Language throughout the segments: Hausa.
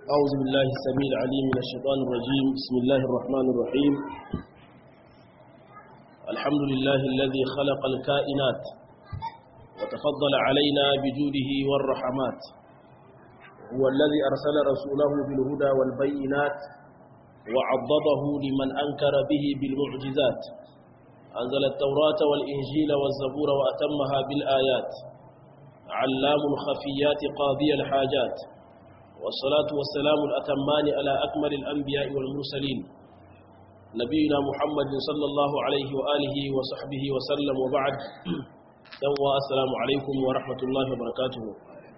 أعوذ بالله السميع العليم من الشيطان الرجيم بسم الله الرحمن الرحيم الحمد لله الذي خلق الكائنات وتفضل علينا بجوده والرحمات هو الذي أرسل رسوله بالهدى والبينات وعضده لمن أنكر به بالمعجزات أنزل التوراة والإنجيل والزبور وأتمها بالآيات علام الخفيات قاضي الحاجات والصلاة والسلام الأتمان على أكمل الأنبياء والمرسلين نبينا محمد صلى الله عليه وآله وصحبه وسلم وبعد يوم السلام عليكم ورحمة الله وبركاته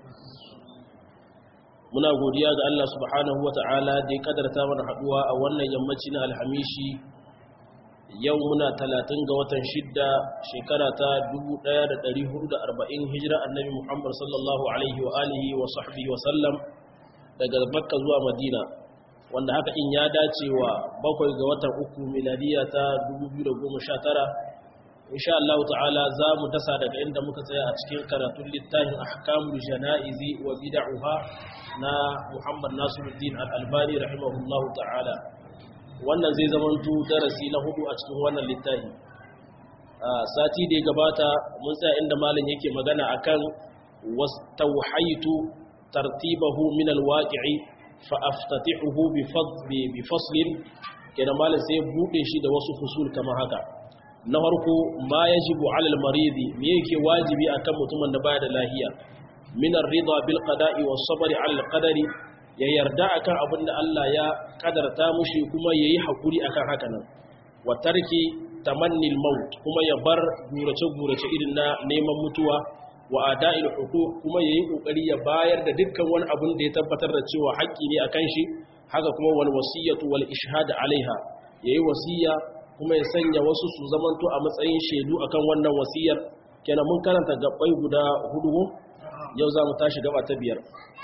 muna godiya ga Allah subhanahu wa ta'ala da ya kadarta mana haduwa a wannan yammaci na alhamishi yau muna talatin ga watan shidda shekara ta 1440 hijira annabi Muhammad sallallahu alaihi wa alihi wa sahbihi wa sallam daga makka zuwa madina wanda haka in ya dace wa bakwai ga watan uku miladiya ta 2019 insha Allah ta'ala za mu dasa daga inda muka tsaya a cikin karatun littafin ahkamul janaizi wa bid'uha na Muhammad Nasiruddin Al-Albani rahimahullah ta'ala wannan zai zamanto darasi na hudu a cikin wannan littafi sati da ya gabata mun tsaya inda malam yake magana akan wastawhaitu tartibahu min alwaqi'i fa aftatihuhu bi fadli bi faslin kenan malam sai bude shi da wasu fusul kamar haka na farko ma yajibu ala almaridi me yake wajibi akan mutumin da baya da lahiya min ar-ridha bil qada'i was sabr ala al-qadari ya yarda akan abin da Allah ya kadarta mushi kuma yayi hakuri akan haka nan wa tarki tamanni al-maut kuma ya bar gurace gurace irin na neman mutuwa wa ada'il huquq kuma yayi kokari ya bayar da dukkan wani abun da ya tabbatar da cewa haƙƙi ne akan shi haka kuma wal wasiyatu wal ishhad alaiha yayi wasiya kuma ya sanya wasu su zamanto a matsayin shaidu akan wannan wasiyar kenan mun karanta gabbai guda hudu yau za mu tashi gaba ta biyar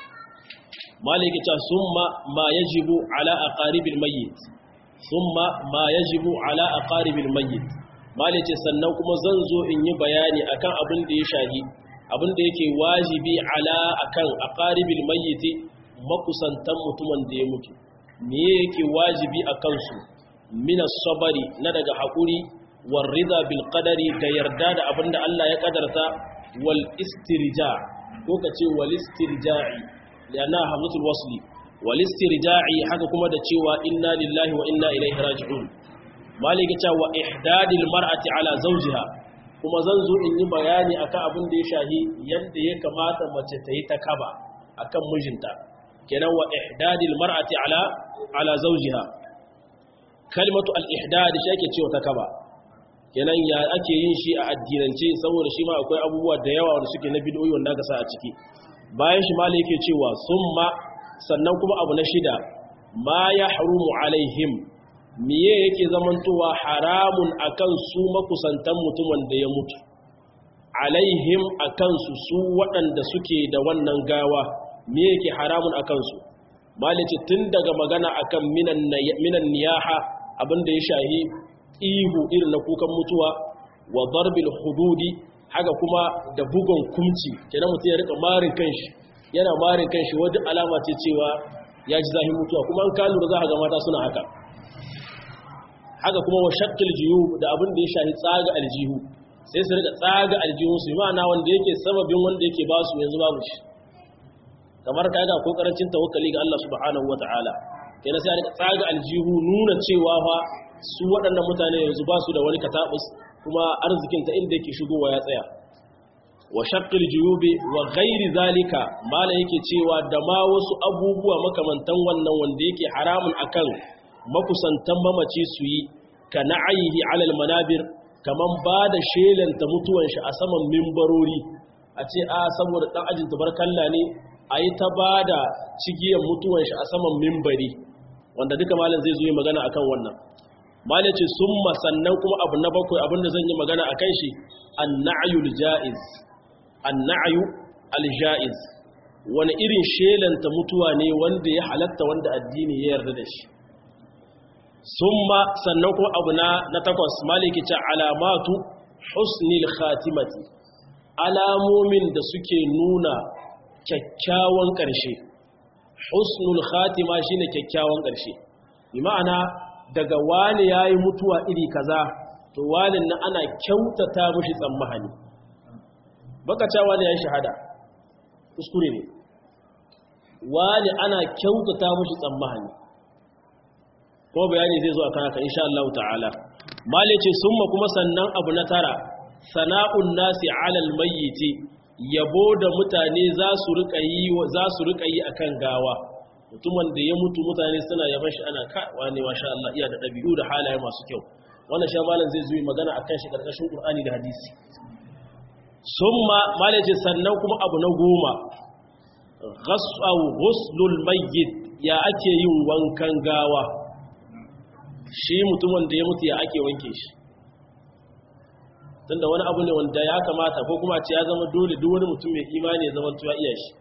maliki ta summa ma yajibu ala aqaribil mayyit summa ma yajibu ala aqaribil mayyit maliki sannan kuma zan zo in yi bayani akan abin da ya shahi abin da yake wajibi ala akan aqaribil mayyiti makusantan mutumin da ya mutu me yake wajibi akan su min as-sabri na daga hakuri war rida bil qadari da yarda da abin da Allah ya kadarta wal istirja ko kace wal istirja'i yana hamzatul wasli wal istirja'i haka kuma da cewa inna lillahi wa inna ilaihi raji'un malika ta wa ihdadil mar'ati ala zawjiha kuma zan zo in yi bayani akan abin da ya shahi yadda ya kamata mace ta yi ta kaba akan mijinta kenan wa ihdadil mar'ati ala ala zawjiha kalmatu al ihdad shi ake cewa ta kaba kenan ya ake yin shi a addinance saboda shi ma akwai abubuwa da yawa wanda suke na bid'o'i wanda aka sa a ciki bayan shi malai yake cewa summa sannan kuma abu na shida ma ya harumu alaihim miye yake zamantowa haramun akan su makusantan mutumin da ya mutu alaihim akan su su waɗanda suke da wannan gawa miye yake haramun akan su malice tun daga magana akan minan minan niyaha abinda ya shahi ihu irin na kukan mutuwa wa darbil hududi haka kuma da bugon kumci kenan mutum ya rika marin kanshi yana marin kanshi wajen alama ce cewa ya ji zahin mutuwa kuma an ka lura za a ga mata suna haka haka kuma wa shakkil jiyu da abin da ya shahi tsaga aljihu sai su rika tsaga aljihun su ma'ana wanda yake sababin wanda yake ba su yanzu babu shi kamar ka ga ko karancin tawakkali ga Allah subhanahu wataala kenan sai a rika tsaga aljihu nuna cewa fa su waɗannan mutane yanzu ba su da wani katabus kuma arzikin ta inda yake shigowa ya tsaya wa shaqqil juyubi wa ghairi zalika mala yake cewa da ma wasu abubuwa makamantan wannan wanda yake haramun akan makusantan mamaci su yi ka na'ayihi alal manabir kaman ba da shelanta mutuwan shi a saman mimbarori a ce a saboda dan ajin tabarkalla ne a yi ta ba da cigiyar mutuwan shi a saman mimbari wanda duka malam zai zo yi magana akan wannan malam ce summa sannan kuma abu na bakwai abinda zan yi magana akan shi an-na'yul ja'iz an-na'yu al-ja'iz wani irin shelanta mutuwa ne wanda ya halatta wanda addini ya yarda da shi summa sannan kuma abu na na takwas maliki ta alamatu husnil khatimati alamomin da suke nuna kyakkyawan ƙarshe husnul khatima shine kyakkyawan ƙarshe bi ma'ana daga wani yayi mutuwa iri kaza to walin nan ana kyautata mishi tsammahani baka cewa wani yayi shahada kuskure ne wani ana kyautata mishi tsammahani ko bayani zai zo a kan haka insha Allah ta'ala mali ce summa kuma sannan abu na tara sana'un nasi alal mayyiti yabo da mutane za su rika yi za su rika yi akan gawa mutumin da ya mutu mutane suna yaban shi ana ka wani masha Allah iya da dabi'u da halaye masu kyau wannan sha malam zai zo magana akan shi karkashin Qur'ani da hadisi summa mali ce sannan kuma abu na goma ghasau ghuslul mayyit ya ake yin wankan gawa shi mutumin da ya mutu ya ake wanke shi tunda wani abu ne wanda ya kamata ko kuma ce ya zama dole duk wani mutum mai imani ya zama tuwa iya shi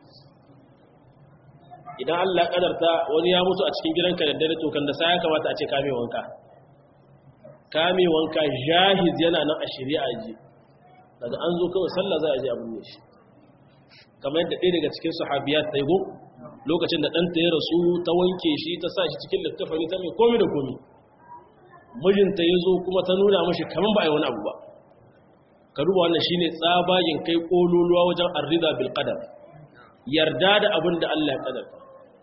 idan Allah kadarta wani ya mutu a cikin gidanka da dare to kan da sai ya kamata a ce kame wanka kame wanka jahiz yana nan a shari'a ji daga an zo kawai sallah za a je abin ne shi kamar yadda ɗaya daga cikin sahabiyat ta yi go lokacin da ɗanta ya rasu ta wanke shi ta sa shi cikin littafani ta mai komi da komi mijinta ya zo kuma ta nuna mashi kamar ba a yi wani abu ba ka duba wannan shine tsabayin kai ƙololuwa wajen arrida bil qadar yarda da abin da Allah ya kadar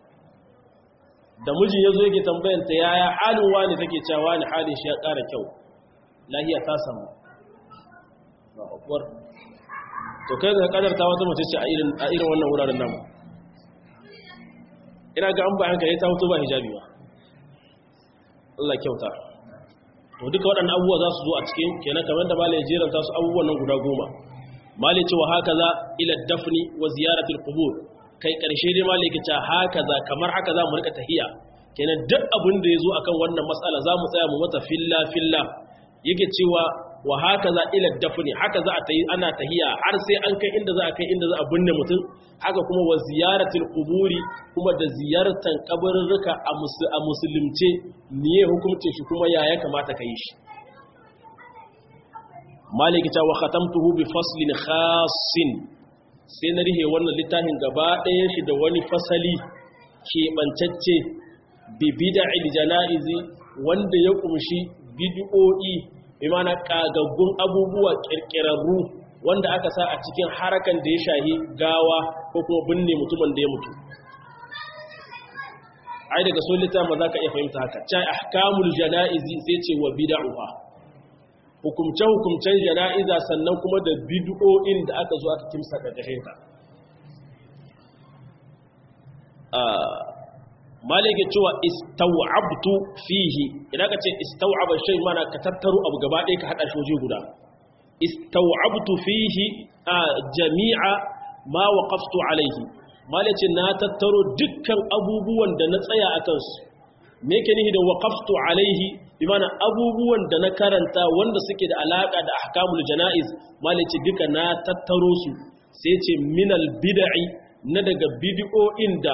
da mijin ya zo yake tambayanta yaya halin wani take cewa wani halin shi ya ƙara kyau lahiya ta samu ba akwai to kai ga kadarta wata mace ce a irin wannan wuraren namu ina ga an ba hankali ta hoto ba hijabi ba Allah kyauta to duka waɗannan abubuwa za su zo a cikin kenan kamar da malai jeranta su abubuwan nan guda goma malai ce wa haka za ila dafni wa ziyaratul qubur kai karshe dai malai ke ce haka za kamar haka za mu rika tahiya kenan duk abin da ya zo akan wannan matsala za mu tsaya mu mata filla filla yake cewa wa haka za ila dafni haka za a tayi ana tahiya har sai an kai inda za a kai inda za a binne mutum haka kuma wa ziyaratul quburi kuma da ziyartan kabarurruka a musulunce niye hukuncin shi kuma ya ya kamata kai shi maliki ta wa khatamtuhu bi faslin khassin sai na rihe wannan littafin gaba ɗaya shi da wani fasali ke bancacce bi bid'il janaizi wanda ya kumshi bid'o'i imana kagaggun abubuwa kirkirarru wanda aka sa a cikin harakan da ya shahi gawa ko kuma binne mutumin da ya mutu ai daga so littafin za ka iya fahimta haka cai ahkamul jana'izi sai ce wa bid'uha hukumce hukumcen jana'iza sannan kuma da bid'o'in da aka zo aka kimsa karkashin ta malike cewa istaw'abtu fihi idan ka ce istaw'aba shay mana ka tattaro abu gaba ɗaya ka hada shi waje guda istaw'abtu fihi jami'a ma waqaftu alayhi malace na tattaro dukkan abubuwan da na tsaya a kansu me yake nihi da waqaftu alayhi bi mana abubuwan da na karanta wanda suke da alaka da ahkamul janaiz malace duka na tattaro su sai ce minal bid'i na daga bid'o'in da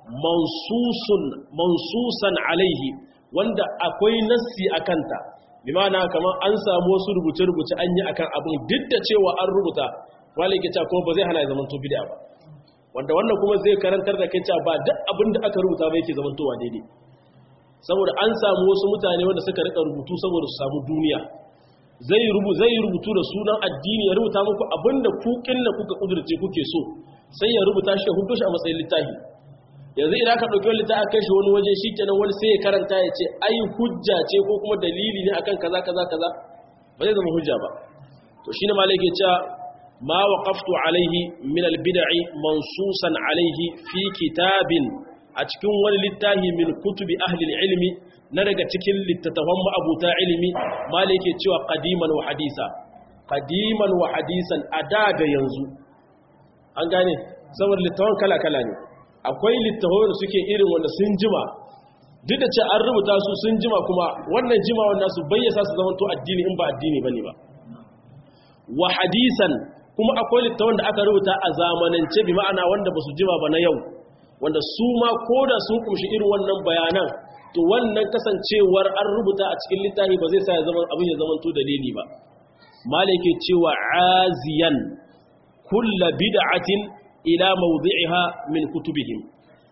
mansusan alaihi wanda akwai nassi a kanta bi ma'ana kamar an samu wasu rubuce-rubuce an yi akan abin duk da cewa an rubuta malike cewa kuma ba zai hana ya zama to bid'a ba wanda wannan kuma zai karantar da kai cewa ba duk abin da aka rubuta ba yake zaman towa daidai saboda an samu wasu mutane wanda suka rika rubutu saboda su samu duniya zai rubu zai rubutu da sunan addini ya rubuta muku abinda ku kinna kuka kudurce kuke so sai ya rubuta shi ya hudo shi a matsayin littafi yanzu idan ka ɗauki wani ta aka shi wani waje shi kenan wani sai ya karanta ya ce ai hujja ce ko kuma dalili ne akan kaza kaza kaza ba zai zama hujja ba to shi ne malai ke cewa ma waqaftu alaihi min albid'i mansusan alaihi fi kitabin a cikin wani littafi min kutubi ahli ilmi na daga cikin littattafan ma'abuta ilimi malai ke cewa qadiman wa hadisa qadiman wa hadisan ada da yanzu an gane saboda littafan kala kala ne akwai littafai da suke irin wanda sun jima duk da ce an rubuta su sun jima kuma wannan jima wannan su bayyasa su zama to addini in ba addini bane ba wa hadisan kuma akwai littafan da aka rubuta a zamanance bi ma'ana wanda ba su jima ba na yau wanda su ma ko da sun kumshi irin wannan bayanan to wannan kasancewar an rubuta a cikin littafi ba zai sa ya zama abin ya zama to dalili ba malike cewa aziyan kullu bid'atin ila mawdi'iha min kutubihim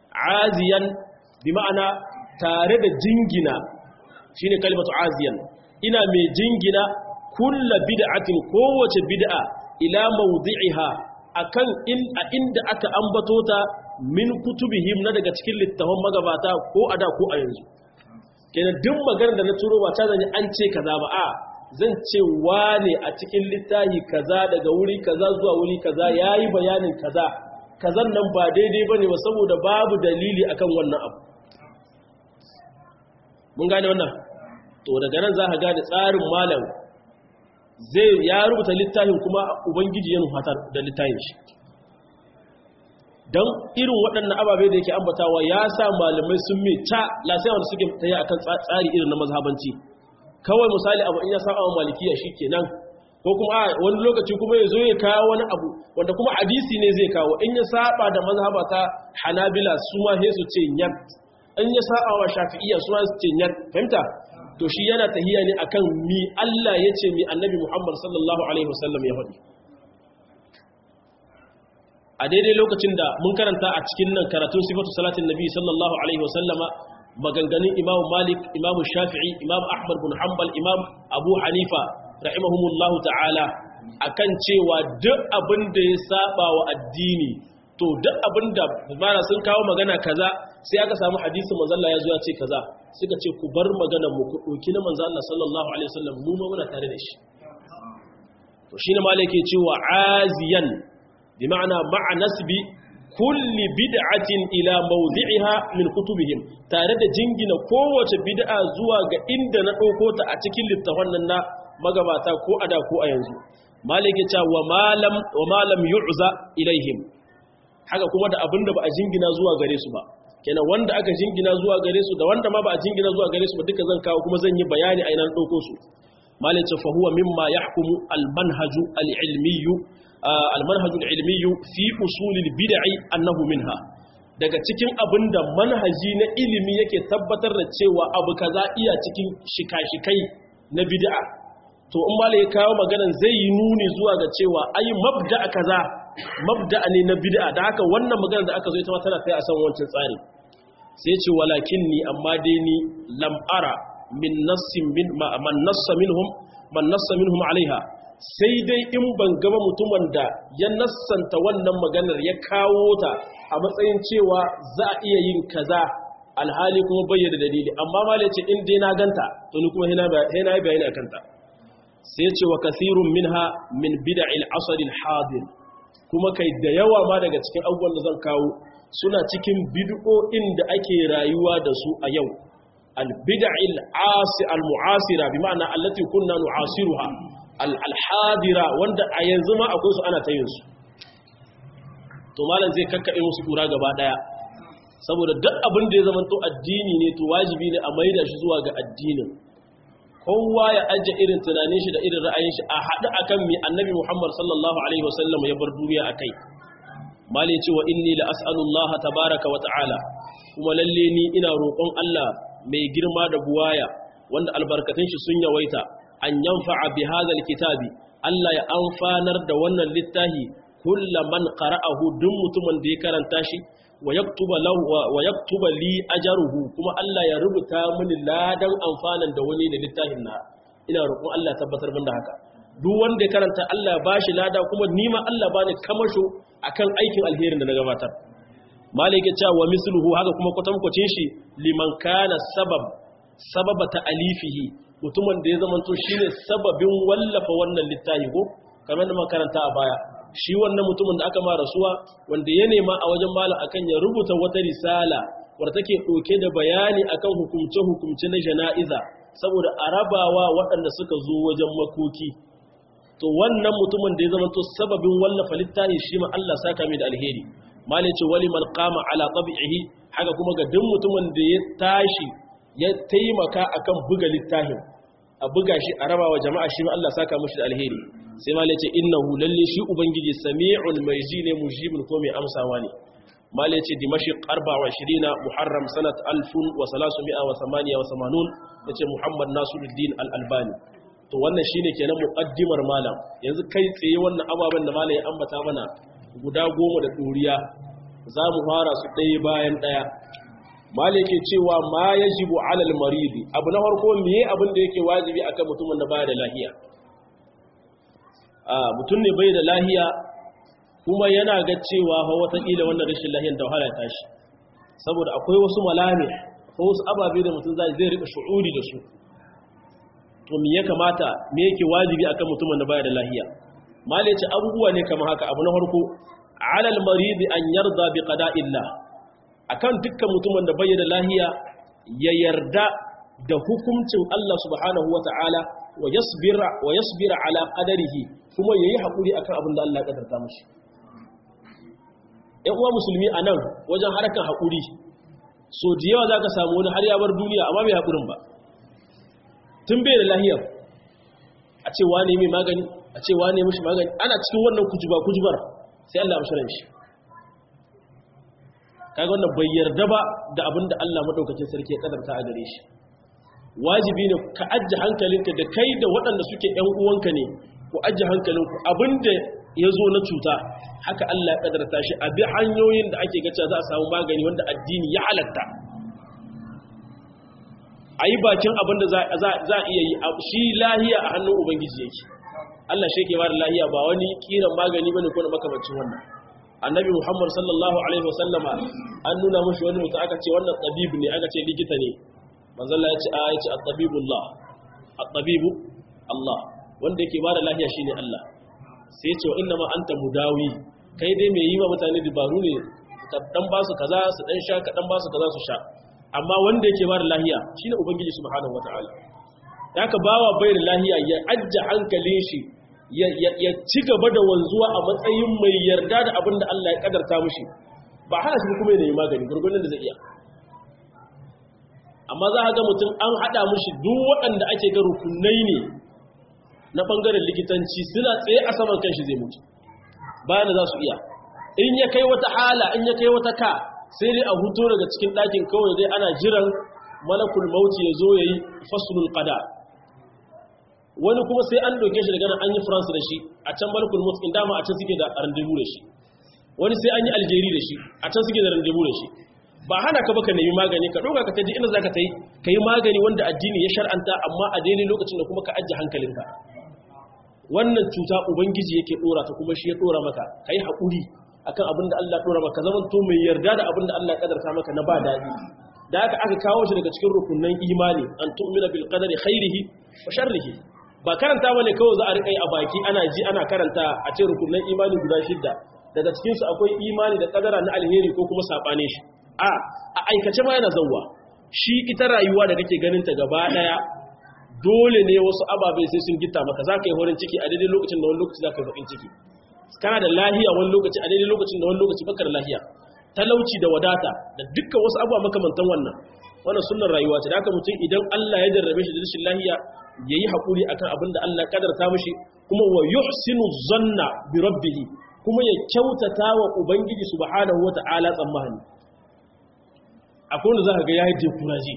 aziyan bi ma'ana tare da jingina shine kalimatu aziyan ina mai jingina kulla bid'atin kowace bid'a ila mawdi'iha akan in a inda aka ambato ta min kutubihim na daga cikin littafan magabata ko ada ko a yanzu kenan duk maganar da na turo ba ta zanyi an ce kaza ba a zan ce wane a cikin littafi kaza daga wuri kaza zuwa wuri kaza yayi bayanin kaza kazan nan ba daidai bane ba saboda babu dalili akan wannan abu mun gane wannan to daga nan za ka gane tsarin malam zai ya rubuta littafin kuma ubangiji ya nufatar da littafin shi don irin waɗannan ababe da yake ambatawa ya sa malamai sun mai ta lasai wanda suke tsaye akan tsari irin na mazhabanci kawai misali abu in ya saba wa malikiya shi kenan ko kuma a wani lokaci kuma ya zo ya kawo wani abu wanda kuma hadisi ne zai kawo in ya saba da mazhaba ta hanabila su ma sai su ce nyat in ya saba wa shafi'iyya su ma su ce nyat fahimta to shi yana tahiya ne akan mi Allah ya ce mi annabi Muhammad sallallahu alaihi wasallam ya faɗi a daidai lokacin da mun karanta a cikin nan karatun sifatu salatin nabi sallallahu alaihi wasallama maganganun imamu malik imamu shafi'i imamu ahmad bin hanbal imam abu hanifa rahimahumullahu ta'ala akan cewa duk abin da ya saba wa addini to duk abin da mana sun kawo magana kaza sai aka samu hadisin manzo Allah ya zo ya ce kaza suka ce ku bar maganar mu ku doki na manzo Allah sallallahu alaihi wasallam mu ma muna tare da shi to shine malaka yake cewa aziyan bi ma'ana ma'a nasbi kulli bid'atin ila mawdi'iha min kutubihim tare da jingina kowace bid'a zuwa ga inda na dauko ta a cikin littafan nan na magabata ko ada ko a yanzu malik ya ce wa malam wa malam yu'za ilaihim haka kuma da abinda ba a jingina zuwa gare su ba kenan wanda aka jingina zuwa gare su da wanda ma ba a jingina zuwa gare su ba duka zan kawo kuma zan yi bayani a ina na dauko su malik ya ce fa huwa mimma yahkumu al manhaju al ilmiyyu almanhaj ilmi fi usul bid'i annahu minha daga cikin abinda manhaji na ilimi yake tabbatar da cewa abu kaza iya cikin shika-shikai na bid'a to in mala ya kawo maganan zai yi nuni zuwa ga cewa ai mabda kaza mabda ne na bid'a da haka wannan maganar da aka zo ita ma tana kai a san wancan tsari sai ce walakinni amma dai ni lam ara min nassin min man nassa minhum man nassa minhum alaiha sai dai in ban gaba mutumin da ya nassanta wannan maganar ya kawo ta a matsayin cewa za a iya yin kaza alhali kuma bayyana dalili amma ma ce in dai na ganta to ni kuma hina yi bayani a kanta sai ce wa kasirun minha min bida'il asril hadir kuma kai da yawa ma daga cikin abubuwan da zan kawo suna cikin bid'o'in da ake rayuwa da su a yau al bid'il asi al mu'asira bi ma'ana allati kunna nu'asiruha alhadira wanda a yanzu ma akwai su ana ta yin su to malam zai kakkaɓe musu kura gaba ɗaya saboda duk abin da ya zama to addini ne to wajibi ne a maida shi zuwa ga addinin kowa ya ajiye irin tunanin shi da irin ra'ayin shi a haɗu akan mai annabi muhammad sallallahu alaihi wasallam ya bar duniya a kai malai ce wa inni la as'alullaha tabaraka wa ta'ala kuma lalle ni ina roƙon Allah mai girma da buwaya wanda albarkatun shi sun yawaita an yanfa'a bi hadhal kitabi Allah ya amfanar da wannan littafi kullu man qara'ahu duk mutumin da ya karanta shi wa yaktuba lahu wa yaktuba li ajruhu kuma Allah ya rubuta mini ladan amfanan da wani da littafin na ina roƙon Allah tabbatar min da haka duk wanda ya karanta Allah ya bashi lada kuma ni ma Allah bani kamasho akan aikin alherin da na gabatar malik ya ce wa misluhu haka kuma kwatankwacin shi liman kana sabab sababa ta alifihi mutumin da ya zamanto shi ne sababin wallafa wannan littafi ko kamar da makaranta a baya shi wannan mutumin da aka ma rasuwa wanda ya nema a wajen malam akan ya rubuta wata risala wadda take ɗauke da bayani akan hukumce-hukumce na jana'iza saboda a rabawa waɗanda suka zo wajen makoki to wannan mutumin da ya zamanto sababin wallafa littafi shi ma Allah saka mai da alheri malai ce wali man qama ala tabi'ihi haka kuma ga duk mutumin da ya tashi ya taimaka akan buga littafin a buga shi a rabawa jama'a shi ma Allah saka mushi da alheri sai ma lace innahu lalle shi ubangiji sami'un mai ji ne mujibun ko mai amsawa ne ma lace dimashq 24 muharram sanat 1388 yace muhammad nasiruddin al-albani to wannan shine kenan muqaddimar malam yanzu kai tsaye wannan ababen da malam ya ambata mana guda goma da doriya za mu fara su ɗaya bayan ɗaya mali ke cewa ma ya jibu alal maridi abu na farko miye abin da yake wajibi akan mutumin da baya da lahiya a mutum ne bai da lahiya kuma yana ga cewa fa watakila wannan rashin lahiyar da wahala ta shi saboda akwai wasu malami ko wasu ababe da mutum zai rika shu'uri da su to me ya kamata me yake wajibi akan mutumin da baya da lahiya mali ce abubuwa ne kamar haka abu na farko alal maridi an yarda bi qada'illah akan dukkan mutumin da bai da lahiya ya yarda da hukuncin Allah subhanahu wata'ala wa yasbira wa yasbira ala qadarihi kuma yayi hakuri akan abin da Allah ya kadarta mishi ɗan uwa musulmi anan wajen harkar hakuri so da yawa zaka samu wani har ya bar duniya amma bai hakurin ba tun bai da lahiya a ce wane mai magani a ce wane mishi magani ana cikin wannan kujuba kujubar sai Allah ya mishi shi kaga wannan bai yarda ba da abin da Allah madaukakin sarki ya kadarta a gare shi wajibi ne ka ajje hankalinka da kai da waɗanda suke ƴan uwanka ne ku ajje hankalinku abinda ya zo na cuta haka Allah ya kadarta shi a bi hanyoyin da ake gaca za a samu magani wanda addini ya halatta a yi bakin abin da za a iya yi shi lahiya a hannun ubangiji yake Allah shi ke ba da lahiya ba wani kiran magani bane ko na makamancin wannan annabi muhammad sallallahu alaihi wasallama an nuna mashi wani mutum aka ce wannan tabibu ne aka ce likita ne manzalla ya ce a ya ce at-tabibullah at-tabibu Allah wanda yake bada lafiya shine Allah sai ya ce wa inna ma anta mudawi kai dai mai yi wa mutane dabaru ne ka dan ba su kaza su dan sha ka dan ba su kaza su sha amma wanda yake bada lafiya shine ubangiji subhanahu wataala haka bawa bai da lafiya ya ajja hankalin shi ya ci gaba da wanzuwa a matsayin mai yarda da abin da Allah ya kadarta mushi ba hana shi kuma ya yi magani gurgurin da zai iya amma za a ga mutum an haɗa mushi duk waɗanda ake ga rukunai ne na ɓangaren likitanci suna tsaye a saman kanshi zai mutu bayan da za su iya in ya kai wata hala in ya kai wata ka sai dai a hutu daga cikin ɗakin kawai dai ana jiran malakul mauti ya zo ya yi fasulul qada wani kuma sai an doke shi daga nan an yi france da shi a can balkul mutskin dama a can suke da randevu da shi wani sai an yi aljeri da shi a can suke da randevu da shi ba hana ka baka nemi magani ka ɗauka ka taji inda za ka ta yi ka yi magani wanda addini ya shar'anta amma a daidai lokacin da kuma ka ajiye hankalinka wannan cuta ubangiji yake ɗora ta kuma shi ya ɗora maka ka yi haƙuri akan abin da allah ɗora maka zaman to mai yarda da abin da allah ƙadarta maka na ba daɗi da haka aka kawo shi daga cikin rukunan imani an tu'mina bil qadari khairihi wa sharrihi ba karanta bane kawai za a riƙa yi a baki ana ji ana karanta a ce rukunan imani guda shidda daga cikinsu akwai imani da kadara na alheri ko kuma saɓane shi a a aikace ma yana zauwa shi ita rayuwa da kake ganin ta gaba ɗaya dole ne wasu ababai sai sun gita maka za ka yi horin ciki a daidai lokacin da wani lokaci za ka yi baƙin ciki kana da lahiya wani lokaci a daidai lokacin da wani lokaci baka da lahiya talauci da wadata da dukkan wasu abubuwa makamantan wannan wannan sunnar rayuwa ce da haka mutum idan Allah ya jarrabe shi da rashin lahiya yayi hakuri akan abin da Allah kadarta mishi kuma wa yuhsinu zanna bi rabbih kuma ya kyautata wa ubangiji subhanahu wata'ala tsammani akwai wanda zaka ga yayi dekuraji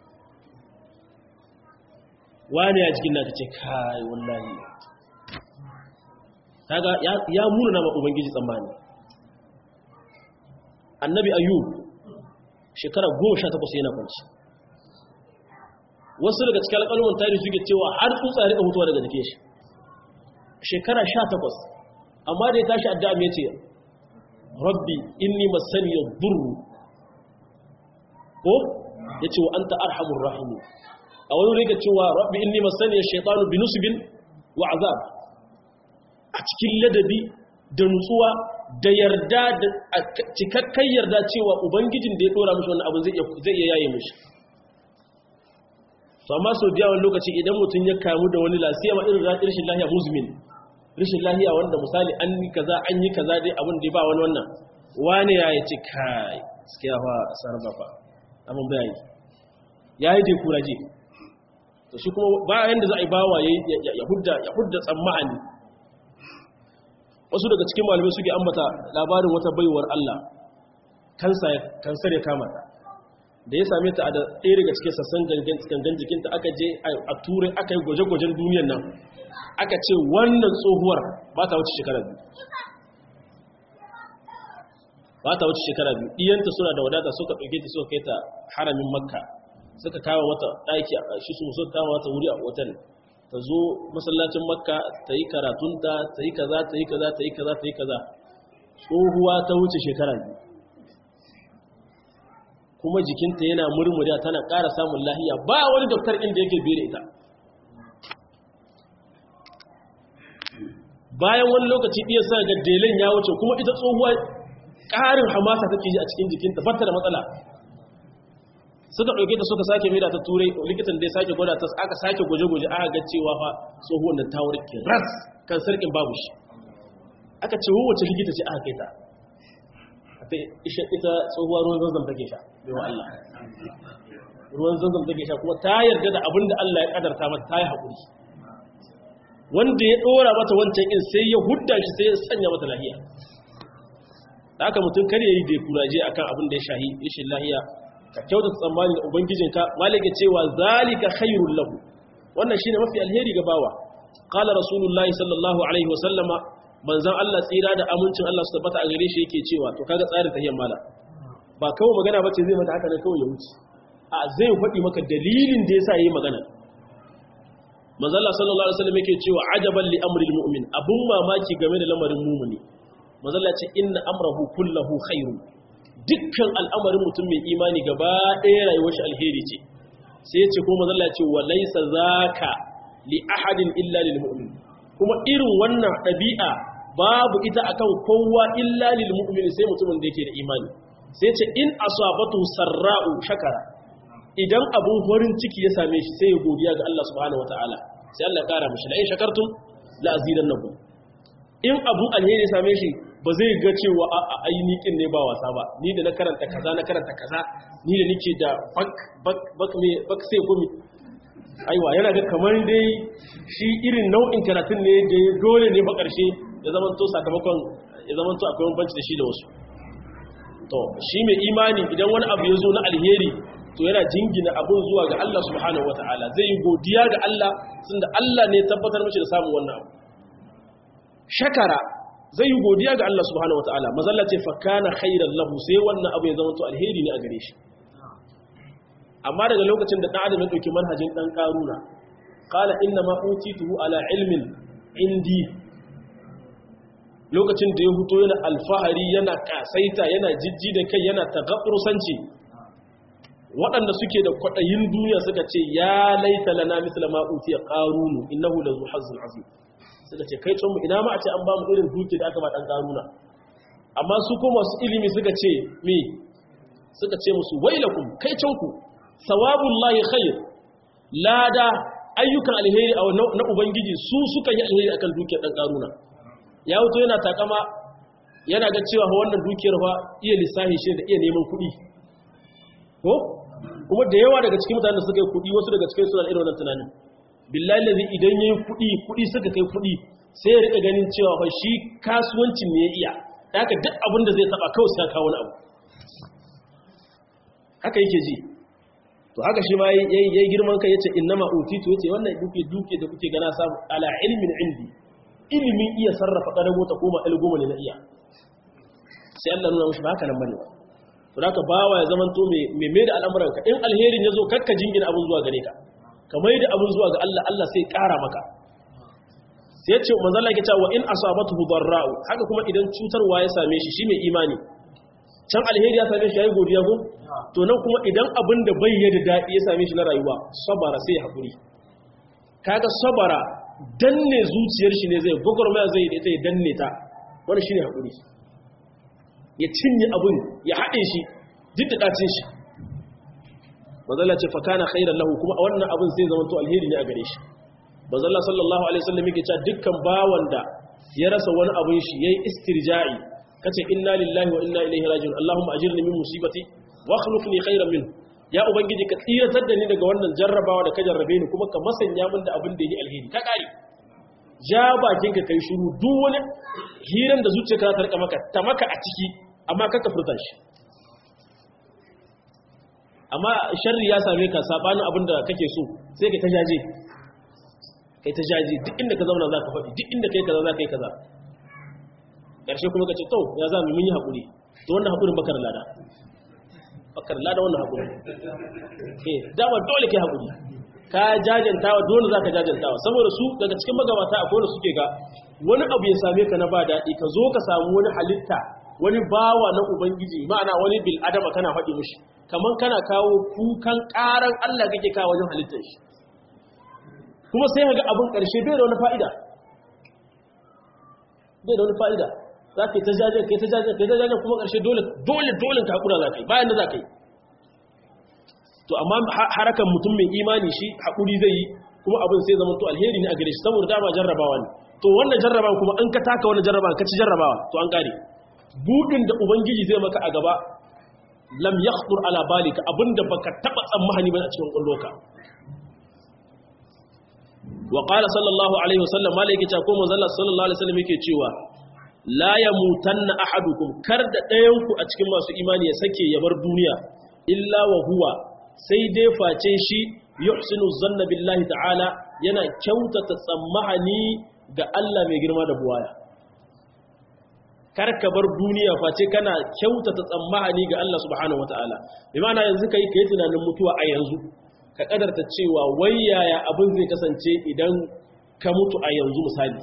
wani a cikin naka ce kai wallahi kaga ya muna na ubangiji tsammani annabi ayyub shekara goma sha takwas yana kwanci wasu daga cikin alƙalman tarihi suke cewa har tsutsa rika mutuwa daga jikin shi shekara sha takwas amma da ya tashi addu'a mai ce rabbi inni masani ya durru ko ya ce wa anta arhamur rahimu a wani rika cewa rabbi inni masani ya shaitanu bi nusubin wa azab a cikin ladabi da nutsuwa da yarda da cikakken yarda cewa ubangijin da ya dora mishi wannan abin zai iya yaye mishi to amma sau biya wani lokaci idan mutum ya kamu da wani lasiya ma irin rashin lahiya muzmin rashin lahiya wanda misali an yi kaza an yi kaza dai abin da ba wani wannan wani ya yi ce kai gaskiya fa sarba fa abin bayani ya yi dai kuraje to shi kuma bayan da za a yi bawa ya hudda tsammani wasu daga cikin malamai suke ambata labarin wata baiwar Allah kansar ya kama ta da ya same ta a da ɗaya daga cikin sassan gangan jikinta aka je a turai aka yi gwaje-gwajen duniyan nan aka ce wannan tsohuwar ba ta wuce shekarar biyu ba ta wuce shekara biyu iyanta suna da wadata suka ɗauke ta suka kai ta haramin makka suka kawo mata ɗaki a shi su suka kawo mata wuri a otal ta zo masallacin makka ta yi karatunta ta yi kaza ta yi kaza ta yi kaza ta yi kaza tsohuwa ta wuce shekara biyu kuma jikinta yana murmuriya tana ƙara samun lahiya ba wani doktor inda yake bere ita bayan wani lokaci iya sa ga delen ya wuce kuma ita tsohuwa ƙarin hamasa take ji a cikin jikinta fata da matsala suka ɗauke ta suka sake mera ta turai likitan da ya sake gwada ta aka sake gwaje-gwaje aka ga cewa fa tsohuwan da ta warke ras kan sarkin babu shi aka ce wace likita ce aka kai ta ita tsohuwa ruwan zanzan take sha baiwa Allah ruwan zanzan take sha kuma ta yarda da abin da Allah ya kadarta mata ta yi haƙuri wanda ya ɗora mata wancan in sai ya hudda shi sai ya sanya mata lahiya da aka mutum kar ya yi da kuraje akan abin da ya shahi ishin lahiya ka kyautata tsammani da ubangijinka malaka cewa zalika khairul lahu wannan shine mafi alheri ga bawa qala rasulullahi sallallahu alaihi wasallama manzon Allah tsira da amincin Allah su tabbata a gare shi yake cewa to kaga tsarin tahiyyar mala ba kawai magana bace zai mata haka ne kawai ya wuce a zai faɗi maka dalilin da yasa yayi magana manzon Allah sallallahu alaihi wasallam yake cewa ajaban li amril mu'min abun mamaki game da lamarin mu'mini manzon Allah ce inna amrahu kullahu khairun dukkan al'amarin mutum mai imani gaba ɗaya rayuwar shi alheri ce sai ce ko manzon Allah ce wa laysa zaka li ahadin illa lil mu'min kuma irin wannan ɗabi'a babu ita akan kowa illa lil mu'min sai mutumin da yake da imani sai ce in asabatu sarra'u shakara idan abun farin ciki ya same shi sai ya godiya ga Allah subhanahu wataala sai Allah ya kara mishi la in shakartum la azidannakum in abun alheri ya same shi ba zai ga cewa a ainihin ne ba wasa ba ni da na karanta kaza na karanta kaza ni da nake da bak bak bak me bak sai gumi aiwa yana ga kamar dai shi irin nau'in karatun ne da dole ne ba ƙarshe ya zama to sakamakon ya zama to akwai banci da shi da wasu to shi mai imani idan wani abu ya zo na alheri to yana jingina abun zuwa ga Allah subhanahu wataala zai yi godiya ga Allah tunda Allah ne tabbatar mishi da samun wannan abu shakara zai yi godiya ga Allah subhanahu wataala mazalla ce fa kana khairan lahu sai wannan abu ya zama to alheri ne a gare shi amma daga lokacin da ɗan adam ya ɗauki manhajin ɗan ƙaruna ƙala inna ma utituhu ala ilmin indi lokacin da ya huto yana alfahari yana ƙasaita yana jijji da kai yana tagaɓursanci waɗanda suke da kwaɗayin duniya suka ce ya laita lana misla ma utiya ƙarunu innahu la zuhazzul azim suka ce kai mu ina ma a ce an ba mu irin duki da aka ba ɗan ƙaruna amma su ko masu ilimi suka ce me suka ce musu wailakum kai canku sawabun lahi khair lada ayyukan alheri a na ubangiji su suka yi alheri akan dukiyar dan karuna ya wuto yana takama yana ga cewa wannan dukiyar fa iya lissahi shi da iya neman kuɗi ko kuma da yawa daga cikin mutanen da suka yi kuɗi wasu daga cikin suna irin wannan tunanin billahi lazi idan yayi kuɗi kuɗi suka kai kuɗi sai ya rika ganin cewa fa shi kasuwancin ne ya iya haka duk abin da zai taba kawai sai kawo wani abu haka yake ji to haka shi ma yayi girman kai yace innama utitu yace wannan duke duke da kuke gana samu ala ilmin indi ilimin iya sarrafa kadago ta koma ilgoma ne na iya sai Allah nuna mushi haka nan bane to haka bawa ya zaman to me me da al'amuran ka in alherin yazo kakka jingina abun zuwa gare ka kamar da abun zuwa ga Allah Allah sai kara maka sai yace manzo Allah yake cewa in asabatu darra'u haka kuma idan cutarwa ya same shi shi mai imani can alheri ya same shi yayi godiya ko to nan kuma idan abin da bai yadda daɗi ya same shi na rayuwa sabara sai ya haƙuri kaga sabara danne zuciyar shi ne zai gwagwarmaya zai da ita ya danne ta wani shi ne haƙuri ya cinye abin ya haɗe shi duk da ɗacin shi mazalla ce fa kana khairan lahu kuma a wannan abin sai zama to alheri ne a gare shi mazalla sallallahu alaihi wasallam yake cewa dukkan bawan da ya rasa wani abin shi yayi istirja'i kace inna lillahi wa inna ilaihi raji'un allahumma ajirni min musibati wa akhlifni khairan min ya ubangiji ka tsiratar da ni daga wannan jarrabawa da ka jarrabe ni kuma ka masanya min da abin da yake alheri ka kare ja bakin ka kai shiru duk wani hiran da zuciyarka ta rika maka ta maka a ciki amma ka ka furta shi amma sharri ya same ka sabanin abin da kake so sai ka ta jaje kai ta jaje duk inda ka zauna za ka faɗi duk inda kai kaza za ka yi kaza ƙarshe kuma ka ce to ya za mu mun yi haƙuri to wannan haƙurin bakar lada bakar lada wannan haƙurin eh dama dole kai haƙuri ka jajantawa dole za ka jajantawa saboda su daga cikin magabata akwai wanda suke ga wani abu ya same ka na ba daɗi ka zo ka samu wani halitta wani bawa na ubangiji ma'ana wani bil adama kana faɗi mishi kamar kana kawo kukan ƙaran Allah kake kawo wajen halittar shi kuma sai ka ga abin ƙarshe bai da wani fa'ida bai da wani fa'ida za ka yi ta jajen ka yi ta jajen ka yi ta jajen kuma ƙarshe dole dole dole ka haƙura za ka yi bayan da za ka yi to amma harakan mutum mai imani shi haƙuri zai yi kuma abin sai zama to alheri ne a gare shi saboda dama jarrabawa ne to wannan jarrabawa kuma in ka taka wani jarrabawa ka ci jarrabawa to an kare budin da ubangiji zai maka a gaba lam yakhtur ala balika abinda baka taba tsammani ba a cikin kulloka wa qala sallallahu alaihi wasallam malaka ta ko manzo sallallahu alaihi wasallam yake cewa la yamutanna ahadukum kar da ɗayan ku a cikin masu imani ya sake ya bar duniya illa wa huwa sai dai face shi yuhsinu zanna billahi ta'ala yana kyautata tsammani ga Allah mai girma da buwaya kar ka bar duniya face kana kyautata tsammani ga Allah subhanahu wataala bi ma'ana yanzu kai kai tunanin mutuwa a yanzu ka kadarta cewa wai yaya abin zai kasance idan ka mutu a yanzu misali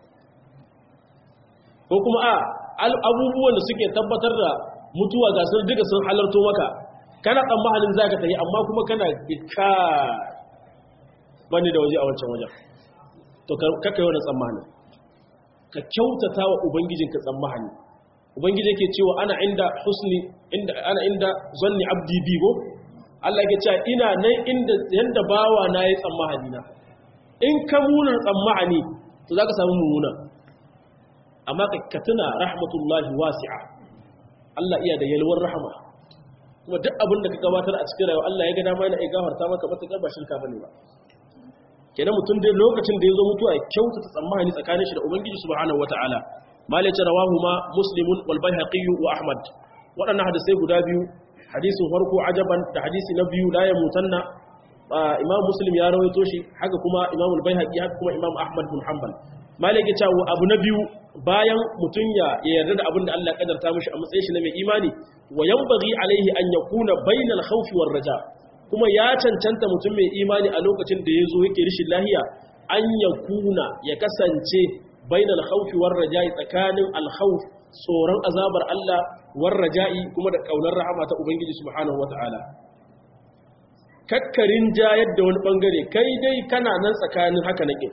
ko kuma a abubuwan da suke tabbatar da mutuwa ga sun duka sun halarto maka kana tsammanin za ka tafi amma kuma kana ka bane da waje a wancan wajen to kakai wani tsammanin ka kyautata wa ubangijinka tsammani ubangiji yake cewa ana inda husni inda ana inda zanni abdi bigo Allah yake cewa ina nan inda yanda bawa na yi tsammani na in ka munar tsammani to zaka samu mumuna amma ka tuna rahmatullahi wasi'a Allah iya da yalwar rahama kuma duk abin da ka gabatar a cikin rayuwa Allah ya ga dama yana iya gafarta maka matuƙar ba shirka bane ba kenan mutum dai lokacin da ya zo mutuwa ya kyautata tsammani tsakanin shi da ubangiji subhanahu wataala malai ce rawahu ma muslimun wal baihaqi wa ahmad waɗannan hadisai guda biyu hadisin farko ajaban da hadisi na biyu la yamutanna imam muslim ya rawaito shi haka kuma imam al baihaqi haka kuma imam ahmad bin hanbal malai ya ce abu na biyu bayan mutum ya yarda da abin da Allah ya kadarta mishi a matsayin shi na mai imani wa yanbaghi alaihi an yakuna bainal khawfi war raja kuma ya cancanta mutum mai imani a lokacin da ya zo yake rishin lahiya an ya kuna ya kasance bainal khawfi war raja'i tsakanin alkhawf tsoron azabar Allah war raja'i kuma da kaunar rahama ta ubangiji subhanahu wataala kakkarin ja yadda wani bangare kai dai kana nan tsakanin haka nake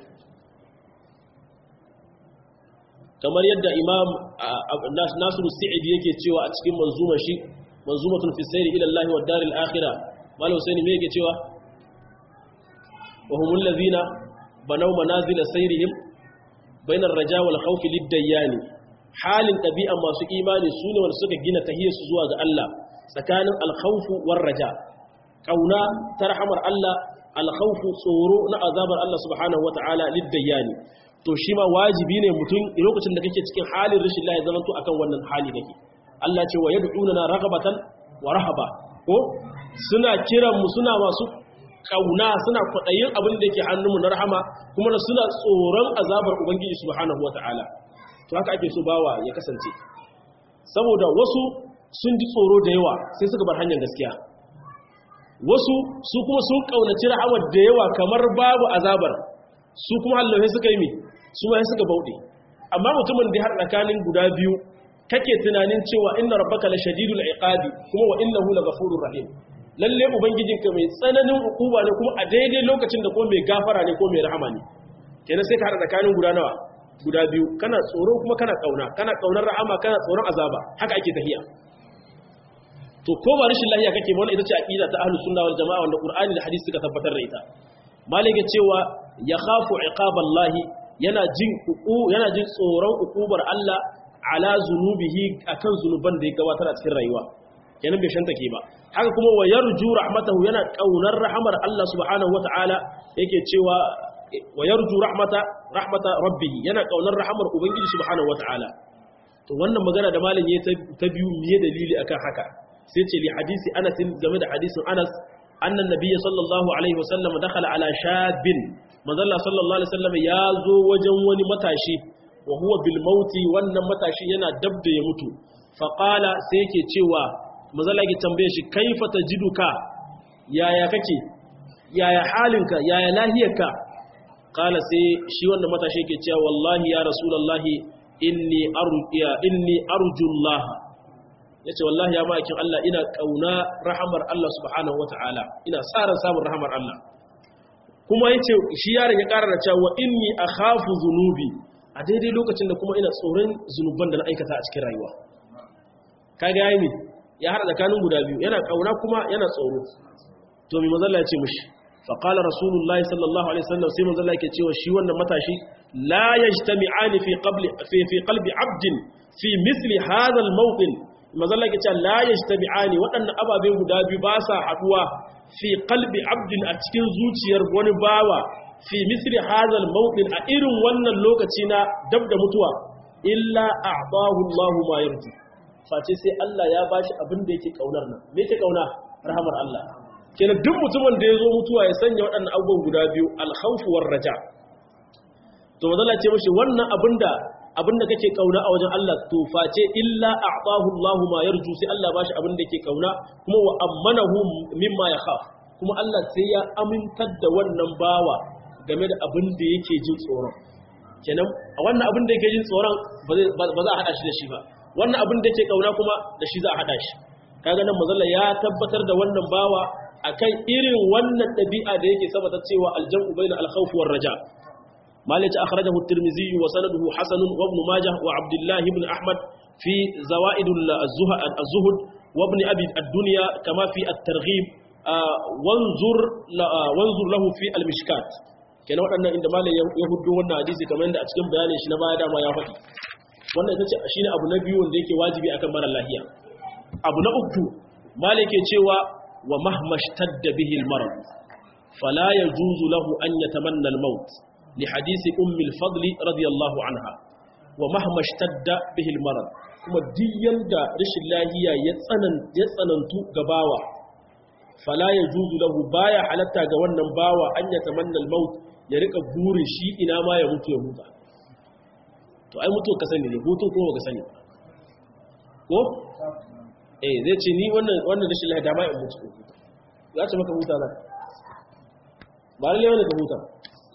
kamar yadda imam nasiru sa'idi yake cewa a cikin manzumar shi manzumatun fi sayri ila Allah wa daril akhirah malam Husaini me yake cewa wa humul ladhina banaw manazil sayrihim bainar raja wal khawf lid-dayyan halin tabi'an masu imani sune wanda suka gina tahiyarsu zuwa ga Allah tsakanin al-khawf war raja kauna tarhamar Allah al-khawf tsoro na azabar Allah subhanahu wata'ala lid-dayyan to shi ma wajibi ne mutum lokacin da kake cikin halin rashin lafiya zaman to akan wannan hali kake Allah ce wa yad'una raghabatan wa rahaba ko suna kiran mu suna masu kauna suna kwadayin abin da yake hannunmu na rahama kuma suna tsoron azabar ubangiji subhanahu wataala to haka ake so bawa ya kasance saboda wasu sun ji tsoro da yawa sai suka bar hanyar gaskiya wasu su kuma sun kaunaci rahamar da yawa kamar babu azabar su kuma hallaye suka yi mi su ma suka bauɗe amma mutumin da har tsakanin guda biyu kake tunanin cewa inna rabbaka la shadidul iqabi kuma wa innahu la ghafurur rahim lalle ubangijinka mai tsananin hukuma ne kuma a daidai lokacin da kuma mai gafara ne ko mai rahama ne kenan sai ka hada tsakanin guda nawa guda biyu kana tsoro kuma kana kauna kana kaunar rahama kana tsoron azaba haka ake tahiya to ko ba rashin lahiya kake ba wannan ita ce aqida ta ahlus sunna wal jamaa wanda qur'ani da hadisi suka tabbatar da ita malike cewa ya khafu iqaballahi yana jin yana jin tsoron ukubar Allah ala zunubihi akan zunuban da ya gabatar a cikin rayuwa kenan bai shanta ke ba haka kuma wa yarju rahmatahu yana kaunar rahamar Allah subhanahu wataala yake cewa wa yarju rahmata rahmata rabbih yana kaunar rahamar ubangiji subhanahu wataala to wannan magana da malam ya ta biyu miye dalili akan haka sai ce li hadisi Anas game da hadisin Anas annan nabiyyi sallallahu alaihi wasallam dakhala ala shabin manzalla sallallahu alaihi wasallam ya zo wajen wani matashi wa huwa bil mauti wannan matashi yana dab da ya mutu faƙala sai yake cewa mazala yake tambaye shi kaifa tajiduka yaya kake yaya halinka yaya lahiyarka kala sai shi wanda matashi yake cewa wallahi ya rasulullahi inni arjiya inni arjullah yace wallahi ya ma'aikin Allah ina kauna rahamar Allah subhanahu wataala ina sa ran samun rahamar Allah kuma yace shi yaron ya ƙara da cewa inni akhafu dhunubi a daidai lokacin da kuma ina tsoron zunuban da na aikata a cikin rayuwa kaga yayi ne ya hada tsakanin guda biyu yana kauna kuma yana tsoro to mai manzalla ya ce mishi faqala rasulullahi sallallahu alaihi wasallam sai manzalla yake cewa shi wannan matashi la yajtami'ani fi qabli fi fi qalbi 'abdin fi misli hadha al-mawqin manzalla yake cewa la yajtami'ani waɗannan ababe guda biyu ba sa haduwa fi qalbi 'abdin a cikin zuciyar wani bawa fi misli hadha al-mawqin a irin wannan lokaci na dab da mutuwa illa a'tahu Allahu ma yarju face sai Allah ya bashi abin da yake kaunar nan me yake kauna rahamar Allah kenan duk mutumin da ya zo mutuwa ya sanya waɗannan abubuwan guda biyu alkhawfu war raja to mazalla ce mishi wannan abinda abinda kake kauna a wajen Allah to face illa a'tahu Allah ma yarju sai Allah bashi abin da yake kauna kuma wa ammanahu mimma yakhaf kuma Allah sai ya amintar da wannan bawa game da abin da yake jin tsoron kenan a wannan abin da yake jin tsoron ba za a hada shi da shi ba wannan abin da yake kauna kuma da shi za a hada shi kaga nan mazalla ya tabbatar da wannan bawa akan irin wannan dabi'a da yake sabata cewa aljamu baina alkhawf war raja malik akhrajahu at-tirmidhi wa sanaduhu hasan wa ibn majah wa abdullah ibn ahmad fi zawaid az-zuhd wa ibn abi ad-dunya kama fi at-targhib wanzur wanzur lahu fi al-mishkat kenan waɗannan inda malam ya hudu wannan hadisi kamar yadda a cikin bayanin shi na baya dama ya faɗi wannan ita ce shine abu na biyu wanda yake wajibi akan mara lahiya abu na uku malam ke cewa wa mahma shtadda bihi al-marad fala yajuzu lahu an yatamanna al-maut li hadisi ummi al-fadl radiyallahu anha wa mahma shtadda bihi al-marad kuma diyan da rashin lahiya ya tsanan ya tsanantu ga bawa fala yajuzu lahu baya halatta ga wannan bawa an yatamanna al-maut ya rika burin shi ina ma ya mutu ya huta to ai mutu ka sani ne hutun kuma ka sani ko eh zai ce ni wannan wannan rashin lafiya dama in mutu huta ya ce maka huta nan ba lalle wani ka huta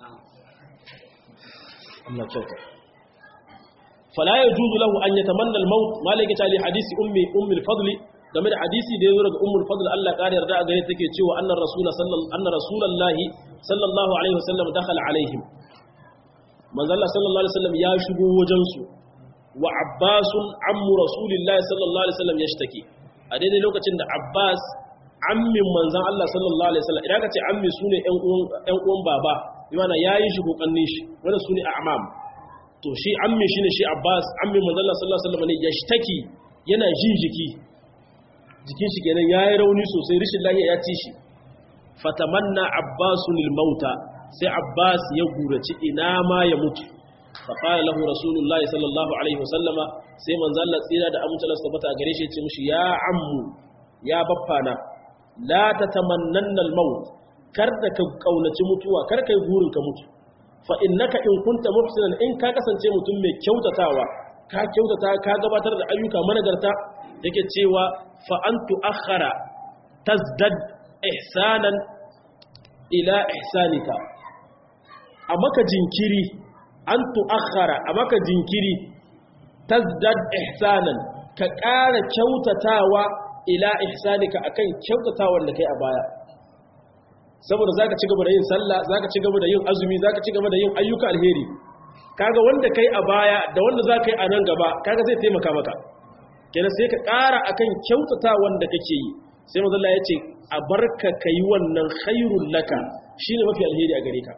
Allah kyauta fala yajuzu lahu an yatamanna al-maut malaka ta li hadisi ummi ummi al-fadl game da hadisi da yazo daga ummu al-fadl Allah ƙara yarda a gare take cewa annar rasul sallallahu anna rasulullahi sallallahu alaihi wasallam dakhala alaihim manzo Allah sallallahu alaihi wasallam ya shigo wajen su wa abbasun ammu rasulillahi sallallahu alaihi wasallam yashtaki a daidai lokacin da abbas ammin manzon Allah sallallahu alaihi wasallam idan ka ce ammi sune ƴan uwan ƴan uwan baba imana yayi shi kokannin shi wanda sune a'mam to shi ammi shine shi abbas ammin manzon Allah sallallahu alaihi wasallam ne yashtaki yana jin jiki jikin shi kenan yayi rauni sosai rishin lafiya ya ci shi fatamanna abbasun mauta sai abbas ya gurace ina ma ya mutu faƙala lahu rasulullahi sallallahu alaihi wasallama sai manzan Allah tsira da amince tabbata a gare shi ce mishi ya ammu ya baffana la tatamannanna al-maut kar da ka kaunaci mutuwa kar kai burin ka mutu fa innaka in kunta muhsinan in ka kasance mutum mai kyautatawa ka kyautata ka gabatar da ayyuka managarta yake cewa fa antu akhara tazdad ihsanan ila ihsanika a maka jinkiri an tu'akhara a maka jinkiri tazdad ihsanan ka ƙara kyautatawa ila ihsanika akan kyautatawan da kai a baya saboda zaka ci gaba da yin sallah zaka ci gaba da yin azumi zaka ci gaba da yin ayyuka alheri kaga wanda kai a baya da wanda zaka yi a nan gaba kaga zai taimaka maka kenan sai ka ƙara akan kyautatawan da kake yi sai manzo Allah ya ce a barka kai wannan khairul laka shine mafi alheri a gare ka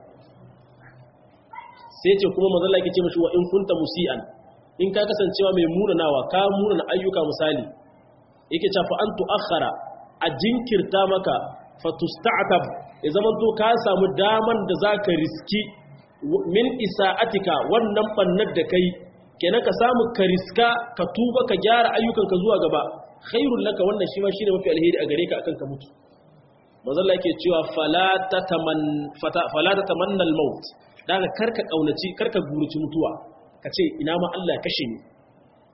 sai ce kuma manzo Allah yake ce mishi wa in kunta musian in ka kasancewa mai munanawa ka munana ayyuka misali yake cewa fa antu akhara a jinkirta maka fa tusta'tab ya zaman to ka samu daman da zaka riski min isa'atika wannan bannar da kai kenan ka samu ka riska ka tuba ka gyara ayyukanka zuwa gaba khairul laka wannan shi ma shine mafi alheri a gare ka akan ka mutu manzo Allah yake cewa fala tataman fala tatamanna al-maut daga karka kaunaci karka guruci mutuwa kace ina ma Allah kashe ni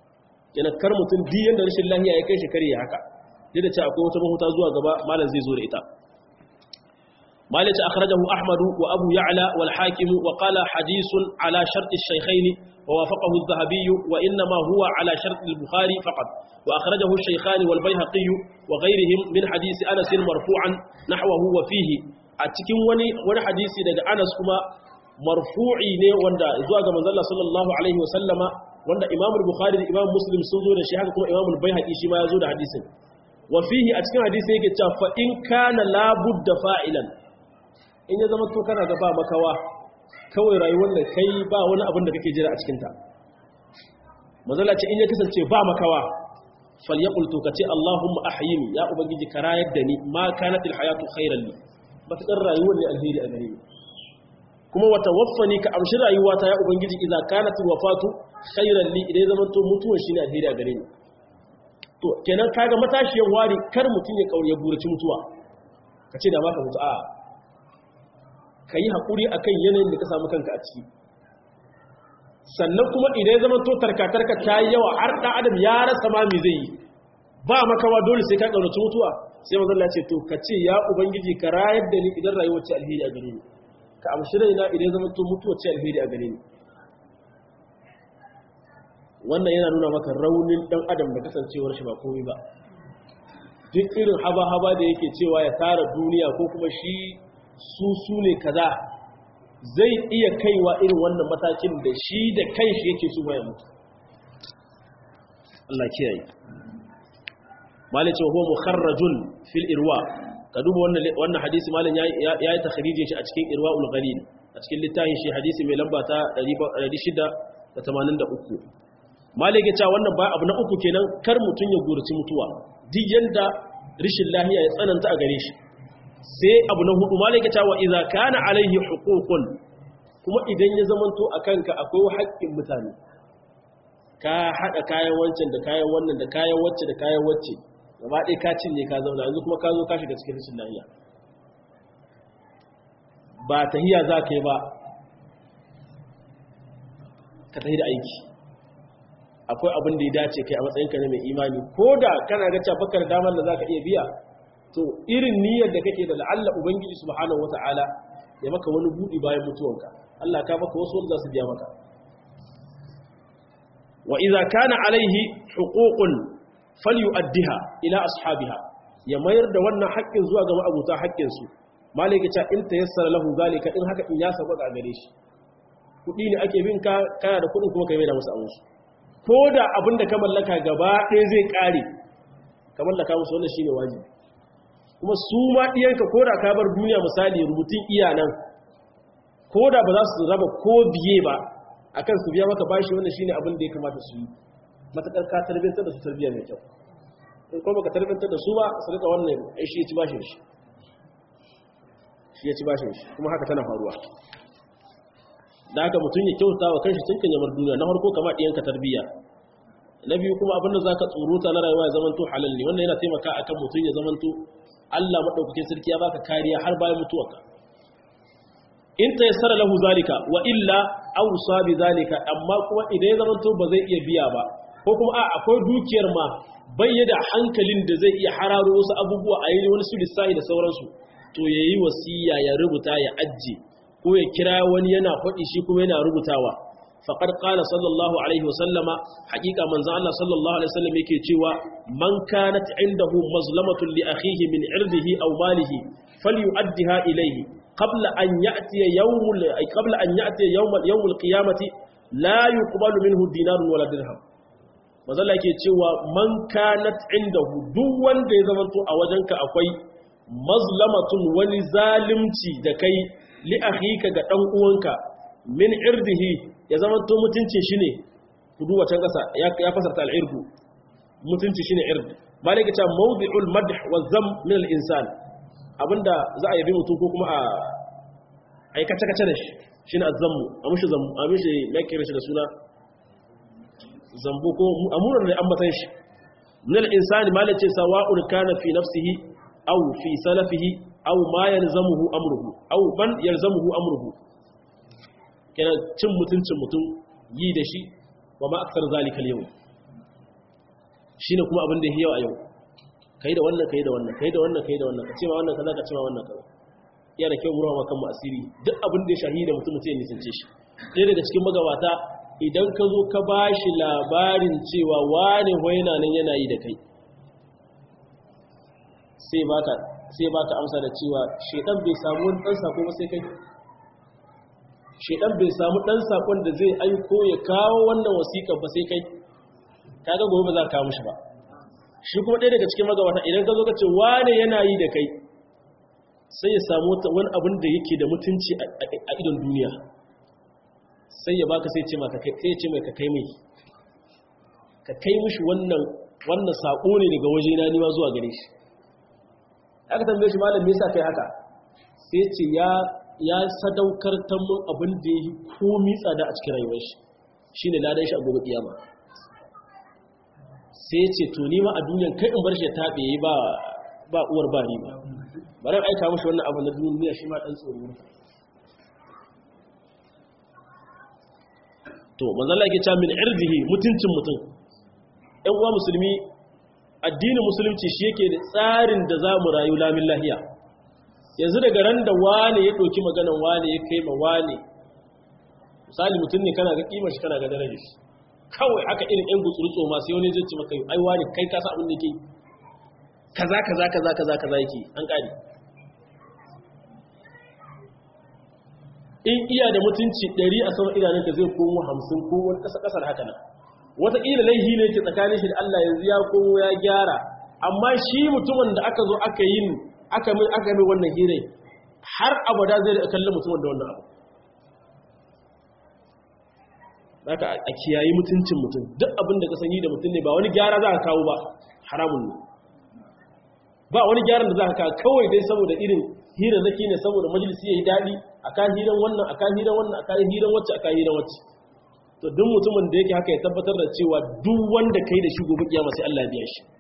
kenan kar mutum duk yanda rashin lahiya ya kai shi kare haka duk da cewa akwai wata mahuta zuwa gaba malam zai zo da ita مالك أخرجه أحمد وأبو يعلى والحاكم وقال حديث على شرط الشيخين ووافقه الذهبي وإنما هو على شرط البخاري فقط وأخرجه الشيخان والبيهقي وغيرهم من حديث أنس مرفوعا نحوه وفيه أتكين وني وني حديث دقى أنس كما مرفوعي ني وندا زواج من الله صلى الله عليه وسلم وندا إمام البخاري إمام مسلم سنزو الشيخ كما إمام البيهقي شما يزود حديث وفيه أتكين حديث يكي فإن كان لا بد فاعلا in ya zama to kana ga ba makawa kawai rayuwar da kai ba wani abin da kake jira a cikinta mazala ce in ya kasance ba makawa falyaqul to kace allahumma ahyini ya ubangiji ka rayar da ni ma kanatil hayatu khairan li matakar rayuwar ne alheri a gare ni kuma wa tawaffani ka amshi rayuwata ya ubangiji idza kanatil wafatu khairan li idan zama to mutuwar shine alheri a gare ni to kenan kaga matashiyan wari kar mutun ya kaure buraci mutuwa kace da baka mutu a ka yi haƙuri a kan yanayin da ka samu kanka a ciki sannan kuma idan ya zama to tarkatarka ta yi yawa har ɗan adam ya rasa ma mai zai yi ba makawa dole sai ka ƙaunaci mutuwa sai mazalla ce to ka ce ya ubangiji ka rayar da ni idan rayuwar ce alheri a gare ni ka amshi raina idan ya zama to mutuwa ce alheri a gare ni wannan yana nuna maka raunin ɗan adam da kasancewar shi ba komai ba duk irin haba-haba da yake cewa ya tara duniya ko kuma shi su su ne kaza zai iya kaiwa irin wannan matakin da shi da kanshi yake su ya mutu Allah kiyaye malai ce huwa mukharrajun fil irwa ka duba wannan wannan hadisi malai ya yi takhrije shi a cikin irwaul ghalil a cikin littafin shi hadisi mai lamba ta 683 malai ya ce wannan ba abu na uku kenan kar mutun ya gurace mutuwa duk yanda rishin lahiya ya tsananta a gare shi sai abu na hudu malaka cewa idza kana alaihi huququn kuma idan ya zamanto akanka akwai haƙƙin mutane ka hada kayan wancan da kayan wannan da kayan wacce da kayan wacce gaba ɗaya ka cinye ka zauna yanzu kuma ka zo ka shiga cikin rashin lafiya ba tahiya za ka yi ba ka tahi da aiki akwai abin da ya dace kai a matsayinka na mai imani ko da kana ga cafakar damar da za ka iya biya to irin niyyar da kake da la'alla ubangiji subhanahu wata'ala ya maka wani budi bayan mutuwanka Allah ka maka wasu wanda za su biya maka wa idza kana alaihi huququn falyu'addiha ila ashabiha ya mayar da wannan haƙƙin zuwa ga ma'abuta haƙƙin su malaka ta in tayassara lahu zalika in haka in ya saba ga gare shi kudi ne ake bin ka kana da kudin kuma kai mai da musu abun su ko da abin da ka mallaka gaba ɗaya zai ƙare ka mallaka musu wannan shine wajibi kuma su ma ɗiyanka ko da ka bar duniya misali rubutun iyanan ko da ba za su raba ko biye ba a kan su biya maka bashi wannan shine abin da ya kamata su yi matakan ka tarbiyyantar da su tarbiyya mai kyau in kuma baka tarbiyyantar da su ba su rika wannan ai shi ya ci bashin shi shi ya ci bashin shi kuma haka tana faruwa da haka mutum ya kyauta wa kanshi tun kan yamar duniya na farko kama ɗiyanka tarbiyya na biyu kuma abin da za ka tsoruta na rayuwa ya zamanto halal ne wannan yana taimaka akan mutum ya zamanto Allah maɗaukakin sarki ya baka kariya har bayan mutuwarka in ta yassara lahu zalika wa illa awsa bi zalika amma kuma idan ya zamanto ba zai iya biya ba ko kuma a akwai dukiyar ma bayyada hankalin da zai iya hararo wasu abubuwa a yi wani su lissahi da sauransu to yayi wasiya ya rubuta ya ajje ko ya kira wani yana faɗi shi kuma yana rubutawa faqad qala sallallahu alaihi wasallama haqiqa manzo Allah sallallahu alaihi wasallam yake cewa man kanat indahu mazlamatun li akhihi min irdihi aw malihi falyu'addiha ilayhi qabla an ya'tiya yawmul qabla an ya'tiya yawmul yawmul qiyamati la yuqbalu minhu dinarun wala dirham manzo Allah yake cewa man kanat indahu duk wanda ya zamanto a wajenka akwai mazlamatun wani zalimci da kai li akhika ga dan uwanka min irdihi ya zama to mutuncin shi ne kudu wacan kasa ya fasarta al'irgu mutunci shi ne ird malika ta mawdi'ul madh wa zam min al-insan abinda za a yabi mutum ko kuma a aikace kace da shi shine azammu a mushi zammu a mushi lakira shi da suna zambu ko amuran da ambatan shi min al-insani malaka sawa'un kana fi nafsihi aw fi salafihi aw ma yalzamuhu amruhu aw man yalzamuhu amruhu kenan cin mutuncin mutum yi da shi wa ma aksar zalikal yau shine kuma abin da yau a yau kai da wannan kai da wannan kai da wannan kai da wannan ka ce ma wannan kaza ka ce ma wannan kaza iya da kyau murawa kan mu asiri duk abin da ya shahida mutum mutum ya nisance shi ɗaya daga cikin magabata idan ka zo ka ba shi labarin cewa wane waina nan yana yi da kai sai baka amsa da cewa shaidan bai samu wani ɗan sako ba sai kai shaidan bai samu ɗan sakon da zai aiko ya kawo wannan wasiƙa ba sai kai kaga gobe ba za ka kawo mishi ba shi kuma ɗaya daga cikin magabata idan ka zo ka ce wane yana yi da kai sai ya samu wani abin da yake da mutunci a idon duniya sai ya baka sai ce maka sai ce mai ka kai mai ka kai mishi wannan wannan sako ne daga waje na niwa zuwa gare shi aka tambaye shi malam me yasa kai haka sai ce ya ya sadaukar ta mun abin da yi komai tsada a cikin rayuwar shi shine ladan shi a gobe kiyama sai ce to ni ma a duniyan kai in bar shi tabe ba ba uwar ba ni ba bari aika mishi wannan abu na duniya shi ma dan tsoro to manzala yake cewa min irdihi mutuncin mutum ɗan uwa musulmi addinin musulunci shi yake da tsarin da za mu rayu lamin lahiya yanzu daga ran da wane ya ɗauki maganan wane ya kai ma wane misali mutum ne kana ga kimar shi kana ga darajar shi kawai haka irin ɗan gutsurutso ma sai wani zai ce maka ai wane kai ka sa abin da yake kaza kaza kaza kaza kaza yake an ƙare in iya da mutunci ɗari a sama idanunka zai komo hamsin ko wani ƙasa ƙasar haka nan wataƙila laihi ne ke tsakanin shi da Allah yanzu ya komo ya gyara amma shi mutumin da aka zo aka yi aka mai aka mai wannan hirai har abada zai da kallon mutumin da wannan abu haka a kiyayi mutuncin mutum duk abin da ka sani da mutum ne ba wani gyara za ka kawo ba haramun ne ba wani gyaran da za ka kawo kawai dai saboda irin hirar zaki ne saboda majalisi ya yi daɗi a kan hiran wannan a kan hiran wannan a kan hiran wacce a kan hiran wacce to duk mutumin da yake haka ya tabbatar da cewa duk wanda kai da shi gobe kiyama sai Allah ya biya shi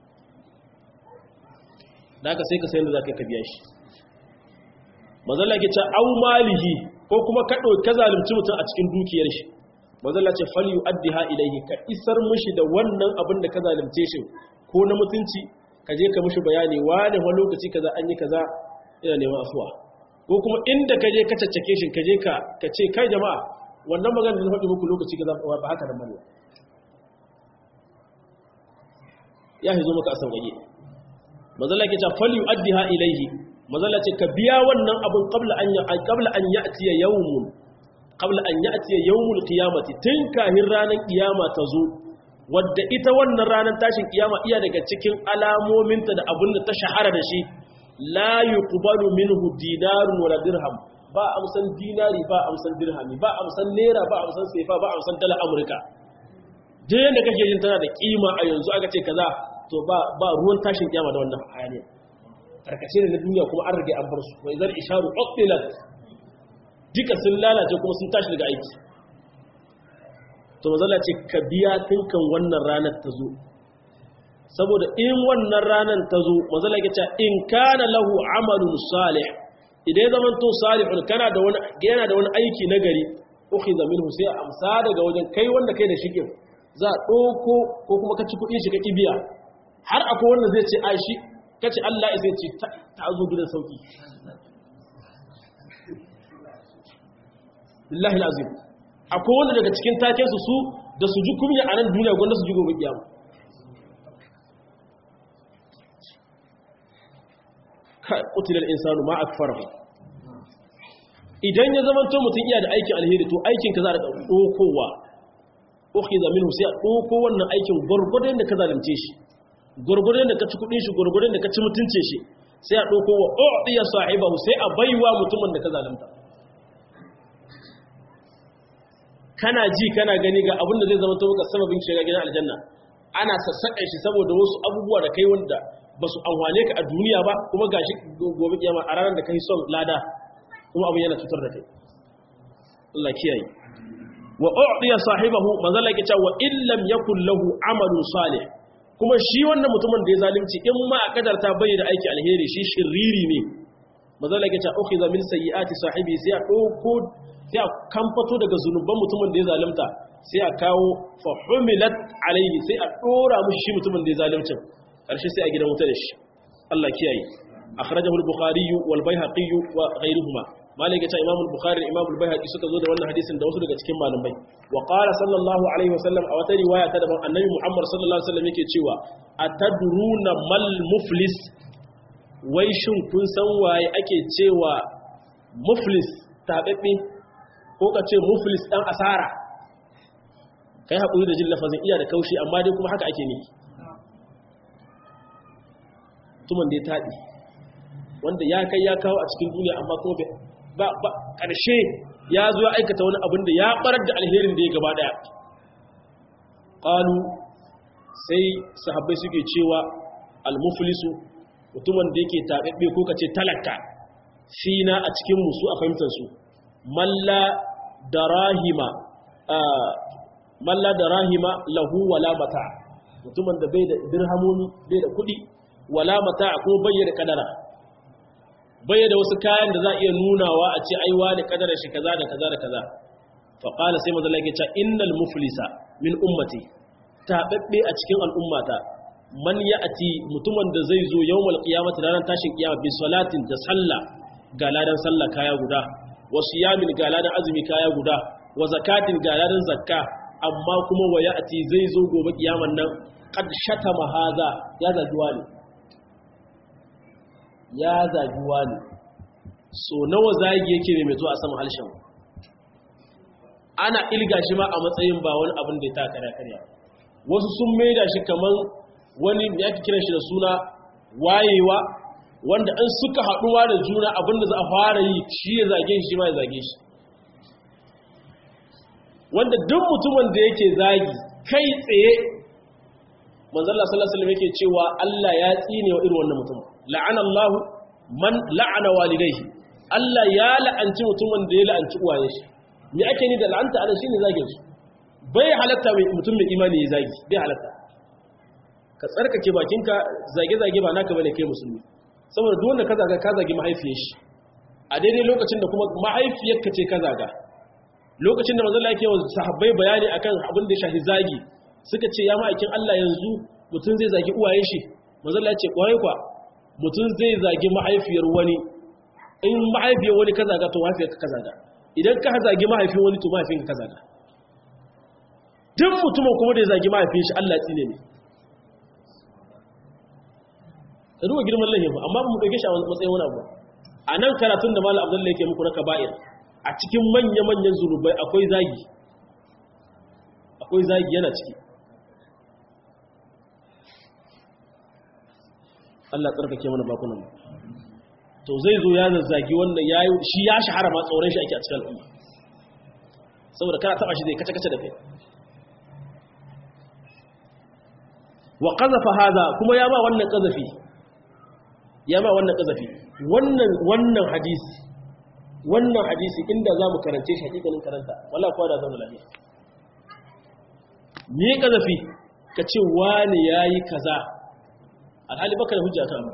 da haka sai ka sayar da zaka ka biya shi mazalla ke ce au malihi ko kuma ka ka zalunci mutum a cikin dukiyar shi mazalla ce fal yu'addiha ilayhi ka isar mushi da wannan abin da ka zalunce shi ko na mutunci ka je ka mushi bayani wani wani lokaci kaza an yi kaza ina neman afuwa ko kuma inda ka je ka caccake shi ka je ka ka ce kai jama'a wannan magana da na faɗi muku lokaci kaza ba haka nan bane ya hizo maka a sauƙaƙe mazalla ke ce fal yu'addiha ilayhi mazalla ce ka biya wannan abin qabla an ya qabla an ya'ti yawmun qabla an ya'ti yawmul qiyamati tun kahin ranar kiyama ta zo wadda ita wannan ranar tashin kiyama iya daga cikin alamominta da abin da ta shahara da shi la yuqbalu minhu dinarun wala dirham ba amsan dinari ba amsan dirhami ba amsan naira ba amsan sefa ba amsan dala amurka duk yanda kake jin tana da kima a yanzu aka ce kaza to ba ba ruwan tashin kiyama da wannan hayaniya tarkace ne na duniya kuma an rage an bar su wa idan isharu uqtilat duka sun lalace kuma sun tashi daga aiki to mazalla ce ka biya tinkan wannan ranar ta zo saboda in wannan ranar ta zo mazalla ya ce in kana lahu amalun salih idan ya zama to salihun kana da wani yana da wani aiki nagari ukhiza minhu sai amsa daga wajen kai wanda kai da shike za a ɗauko ko kuma ka ci kuɗin shi ka kibiya har akwai wanda zai ce a shi kace Allah ya ce ta zo gidan sauki billahi alazim akwai wanda daga cikin taken su su da su ji kunya a nan duniya gwanda su ji gobe kiyama kai qutilal insanu ma akfarahu idan ya zama to mutum iya da aikin alheri to aikin ka za a ɗaukowa ukhiza minhu sai a ɗauko wannan aikin gurgurdan da ka zalunce shi gurgurdan da ka ci kudin shi gurgurdan da ka ci mutunce shi sai a ɗauko wa u'diya sahibahu sai a baiwa mutumin da ka zalunta kana ji kana gani ga abinda zai zama maka sababin shiga gidan aljanna ana sassaƙa shi saboda wasu abubuwa da kai wanda ba su amfane ka a duniya ba kuma gashi gobe kiyama a ranar da kai son lada kuma abin yana cutar da kai Allah kiyaye wa u'diya sahibahu manzo Allah yake cewa wa illam yakul lahu amalun salih kuma shi wannan mutumin da ya zalunci in ma a kadarta bai da aiki alheri shi shiriri ne manzo Allah yake cewa ukhiza min sayyiati sahibi sai a dauko sai a kamfato daga zunuban mutumin da ya zalunta sai a kawo fa humilat alaihi sai a dora mushi shi mutumin da ya zalunci karshe sai a gidan wuta da shi Allah kiyaye akhrajahu al-bukhari wal bayhaqi wa ghayruhuma malik ya ce imam al-bukhari imam al-bayhaqi suka zo da wannan hadisin da wasu daga cikin malamai wa qala sallallahu alaihi wasallam a wata riwaya ta daban annabi muhammad sallallahu alaihi wasallam yake cewa atadruna mal muflis wai shin kun san waye ake cewa muflis tababbe ko ka ce muflis dan asara kai hakuri da jin lafazin iya da kaushi amma dai kuma haka ake ne tuman da ya taɗi wanda ya kai ya kawo a cikin duniya amma kuma ba ba ƙarshe ya zo ya aikata wani abin da ya barar da alherin da ya gaba ɗaya ƙalu sai sahabbai suke cewa almuflisu mutumin da yake taɓaɓɓe ko kace talaka fina a cikin musu a fahimtarsu malla darahima malla darahima lahu wala mata mutumin da bai da dirhamoni bai da kuɗi wala mata ko bayyana kadara bayyana wasu kayan da za a iya nunawa a ce aiwa da kadara shi kaza da kaza da kaza fa qala sai manzo Allah ya ce innal muflisa min ummati tababbe a cikin al'ummata man ya'ti mutumin da zai zo yawmal qiyamati ranar tashin kiyama bi salatin da sallah ga ladan sallah kaya guda wa siyamin ga ladan azumi kaya guda wa zakatin ga ladan zakka amma kuma wa ya'ti zai zo gobe kiyaman nan qad shatama haza ya zagi wani ya zagi wani so nawa zagi yake mai meto a saman halshen ana ilga shi ma a matsayin ba wani abin da ya ta karya karya wasu sun maida shi kamar wani ya ake kiran shi da suna wayewa wanda an suka haɗuwa da juna abinda za a fara yi shi ya zage shi ma ya zage shi wanda duk mutumin da yake zagi kai tsaye manzalla sallallahu alaihi yake cewa Allah ya tsine wa irin wannan mutum la'ana Allah man la'ana walidayhi Allah ya la'anci mutumin da ya la'anci uwaye shi me ake ni da la'anta ana shine zagin su bai halatta mai mutum mai imani ya zagi bai halatta ka tsarkake bakinka zage-zage ba naka bane kai musulmi saboda duk wanda ka zaga ka zagi mahaifiyar shi a daidai lokacin da kuma mahaifiyarka ce ka zaga lokacin da manzo Allah yake wa sahabbai bayani akan abin da shahi zagi suka ce ya ma'aikin Allah yanzu mutum zai zagi uwayen shi manzo Allah ya ce kwarai kwa mutum zai zagi mahaifiyar wani in mahaifiyar wani ka zaga to mahaifiyarka ka zaga idan ka zagi mahaifin wani to mahaifinka ka zaga duk mutumin kuma da ya zagi mahaifin shi Allah ya tsine ne da duba girman lahin ba amma mu dauke shi a matsayin wani abu a nan karatun da malam abdullahi yake muku na kaba'ir a cikin manya-manyan zunubai akwai zagi akwai zagi yana ciki Allah tsarkake mana bakunan to zai zo ya zazzagi wannan yayi shi ya shahara ma tsoron shi ake a cikin al'umma saboda kana taba shi zai kace-kace da kai wa qazafa hada kuma ya ba wannan qazafi ya ma wannan kazafi wannan wannan hadisi wannan hadisi inda za mu karance shi hakikanin karanta wala kuwa da zama lafiya me kazafi ka ce wani ya yi kaza alhali baka da hujja kan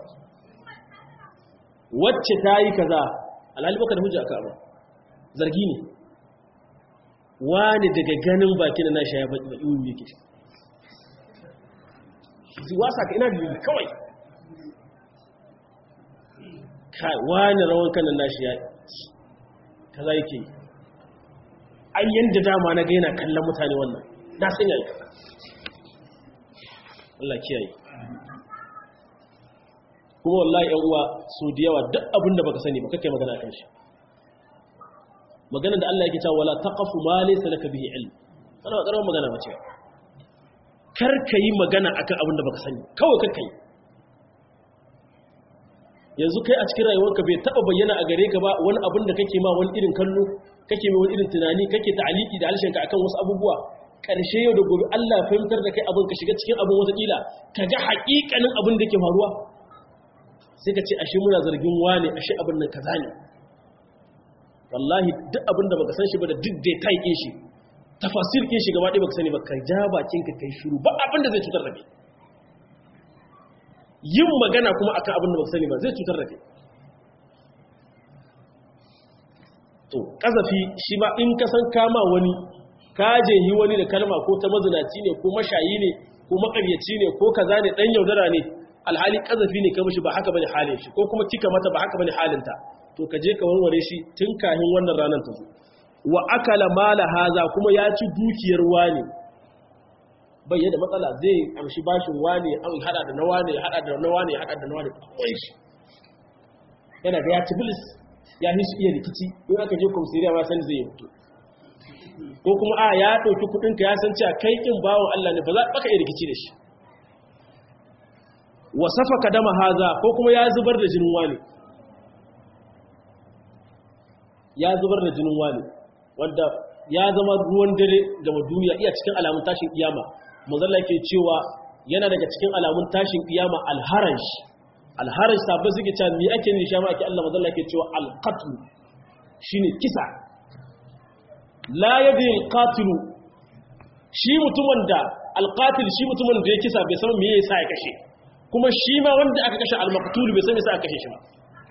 wacce ta yi kaza alhali baka da hujja kan abu zargi ne wani daga ganin baki na nashi ya baki baki wuni yake wasa ka ina da kawai kai wani rawan kanan nashi ya kaza yake ai yanda dama na ga yana kallon mutane wannan na san yayi Allah kiyaye kuma wallahi yan uwa so da yawa duk abinda baka sani ba kake magana kan shi magana da Allah yake cewa wala taqafu ma laysa laka bihi ilm kana karamar magana ba ce kar ka yi magana akan abinda baka sani kawai kar ka yi yanzu kai a cikin rayuwarka bai taba bayyana a gare ka ba wani abin da kake ma wani irin kallo kake mai wani irin tunani kake ta'aliki da halshenka akan wasu abubuwa karshe yau da gobe Allah ya fahimtar da kai abin ka shiga cikin abin wataƙila ka ga haƙiƙanin abin da ke faruwa sai ka ce ashe muna zargin wane ashe abin nan kaza ne wallahi duk abin da baka san shi ba da duk dai kai shi tafasir kin shi gaba ɗaya baka sani ba ka ja bakin ka kai shiru ba abin da zai cutar da kai yin magana kuma akan abin da baka sani ba zai cutar da kai to kazafi shi ma in ka san kama wani ka jehi wani da kalma ko ta mazinaci ne ko mashayi ne ko makaryaci ne ko kaza ne dan yaudara ne alhali kazafi ne ka mishi ba haka bane halin shi ko kuma kika mata ba haka bane halinta to ka je ka warware shi tun kahin wannan ranar ta zo wa akala mala haza kuma ya ci dukiyar wani bai yadda matsala zai amshi bashin wani an hada da na wani hada da na wani hada da na wani kawai shi yana da ya ci bilis ya yi su iya rikici in aka je komisariya ma san zai fito ko kuma a ya ɗauki kuɗinka ya san cewa kai ƙin bawon Allah ne ba za baka iya rikici da shi wa safaka dama haza ko kuma ya zubar da jinin wani ya zubar da jinin wani wanda ya zama ruwan dare gama duniya iya cikin alamun tashin kiyama mazalla ke cewa yana daga cikin alamun tashin kiyama alharash alharash sabon suke cewa me ake ne sha ake Allah mazalla ke cewa alqatl shine kisa la yadi alqatil shi mutumin da alqatil shi mutumin da ya kisa bai san me yasa ya kashe kuma shi ma wanda aka kashe almaqtul bai san me yasa aka kashe shi ba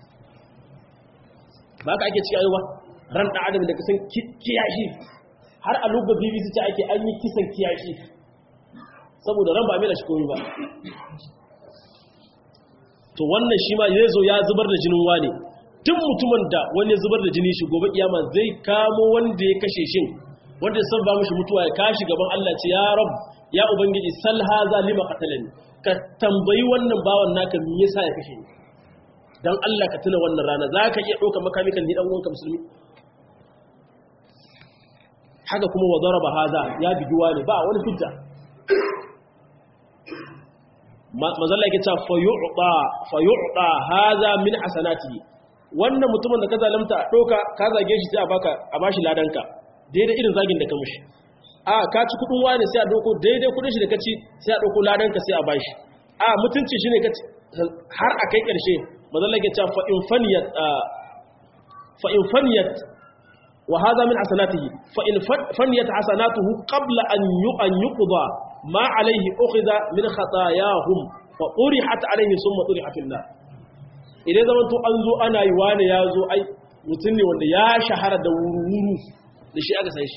ba ka ake ciki ayyuba ran da adam da kasan kiyashi har a lubba bbc ta ake an yi kisan kiyashi saboda ran ba mai da shi komi ba to wannan shi ma ya zo ya zubar da jinin wane tun mutumin da wani ya zubar da jini shi gobe kiyama zai kamo wanda ya kashe shin wanda ya sabba mishi mutuwa ya kashi gaban Allah ce ya rab ya ubangiji sal haza lima qatalani ka tambayi wannan bawan naka me yasa ya kashe ni dan Allah ka tuna wannan rana zaka iya dauka makami kan ni dan uwanka musulmi haka kuma wa daraba haza ya bigiwa ne ba wani hujja mazalla yake cewa fayu'ta fayu'ta haza min hasanati wannan mutumin da ka zalamta a doka ka zage shi sai a baka a bashi ladanka daidai irin zagin da ka mushi a ka ci kudin wani sai a doko daidai kudin shi da ka ci sai a doko ladanka sai a bashi a mutunci shine ka har a kai karshe mazalla yake cewa fa in faniyat fa in faniyat wa hadha min hasanatihi fa in faniyat hasanatuhu qabla an an yuqda ma alayhi ukhidha min khatayahum fa urihat alayhi thumma uriha fil nar idan zaman to an zo ana yi wani ya zo ai mutum ne wanda ya shahara da wuru-wuru da shi aka sai shi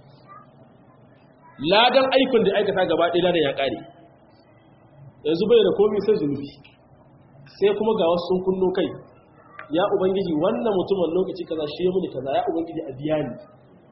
ladan aikun da aikata gaba ɗaya ladan ya ƙare yanzu bai da komi sai zunubi sai kuma ga wasu sun kunno kai ya ubangiji wannan mutumin lokaci kaza shi ya muni kaza ya ubangiji a biya ni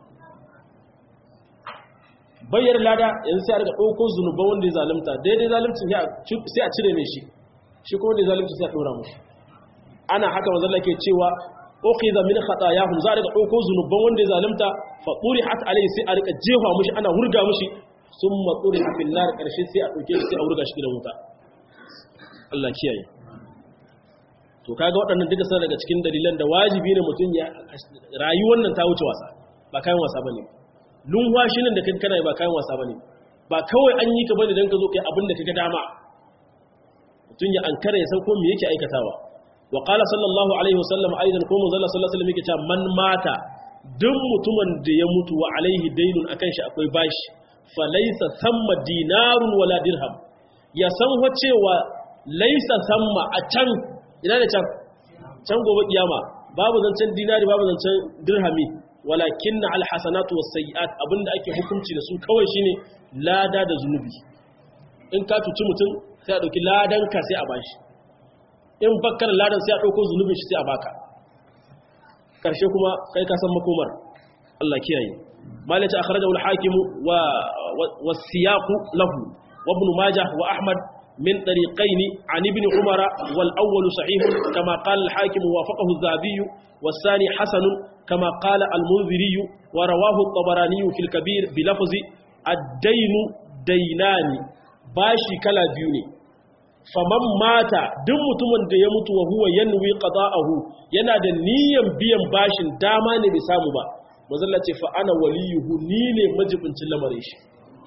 bayyar lada yanzu sai a riga ɗauko zunuban wanda ya zalimta daidai zalimcin sai a cire mai shi shi kuma wanda ya zalimci sai a ɗora mushi ana haka mazalla ke cewa ukhidha min khatayahum za a riga ɗauko zunuban wanda ya zalimta fa hat alayhi sai a riga jefa mushi ana hurga mushi summa turiha fil nar karshe sai a ɗauke shi sai a hurga shi da wuta Allah kiyaye to kaga waɗannan duka suna daga cikin dalilan da wajibi ne mutum ya rayuwar nan ta wuce wasa ba kayan wasa bane lunwashi nan da kai kana ba kayan wasa bane ba kawai an yi ka bane dan ka zo kai abin da kaga dama mutum ya ankara ya san ko me yake aikatawa wa qala sallallahu alaihi wasallam aidan ko manzo sallallahu alaihi wasallam yake cewa man mata duk mutumin da ya mutu wa alaihi dainun akan shi akwai bashi fa laysa thamma dinarun wala dirham ya san wa cewa laysa thamma a can ina da can can gobe kiyama babu zancen dinari babu zancen dirhami walakin na alhassanatu wasu sayi'at abinda ake hukunci da su kawai shine lada da zunubi in ka cuci mutum sai a ɗauki ladanka sai a bashi in bakkar ladan sai a ɗauko zunubin shi sai a baka ƙarshe kuma kai ka san makomar Allah kiyaye malaci a kharaja wal hakimu wa siyaqu lahu wa ibn majah wa ahmad من طريقين عن ابن عمر والأول صحيح كما قال الحاكم وافقه الذهبي والثاني حسن كما قال المنذري ورواه الطبراني في الكبير بلفظ الدين دينان باشي كلا بيوني faman mata duk mutumin da ya mutu wa huwa yanwi qada'ahu yana da niyyar biyan bashin dama ne bai samu ba mazalla ce fa ana waliyuhu ni ne majibincin lamarin shi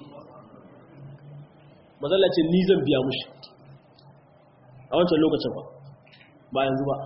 mazalla ce ni zan biya mushi a wancan lokacin ba ba yanzu ba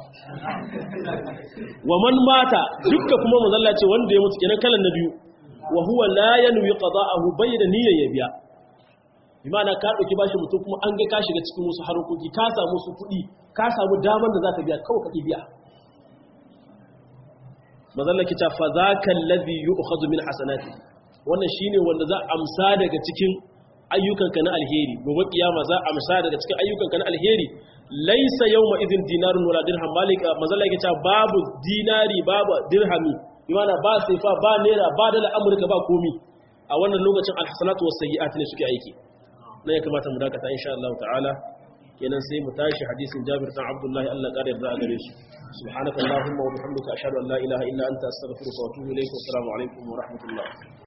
wa man mata dukka kuma mazalla ce wanda ya mutu kenan kalan na biyu wa huwa la yanwi qada'ahu bayyana niyyar ya biya imana ka dauki bashi mutum kuma an ga ka shiga cikin wasu harkoki ka samu su kuɗi ka samu damar da zaka biya kawai ka biya mazalla ki ta fa zaka alladhi yu'khadhu min hasanati wannan shine wanda za a amsa daga cikin ayyukanka na alheri gobe kiyama za a amsa daga cikin ayyukanka na alheri laisa yawma idin dinarun wala dirham malika manzala yake cewa babu dinari babu dirhami bimana ba saifa ba naira ba dala amurka ba komi a wannan lokacin alhasanatu was sayyi'at ne suke aiki na ya kamata mu dakata insha Allah ta'ala kenan sai mu tashi hadisin Jabir bin Abdullah Allah kare yarda a gare shi subhanaka allahumma wa bihamdika ashhadu an la ilaha illa anta astaghfiruka wa atubu ilayk wa assalamu alaikum wa rahmatullah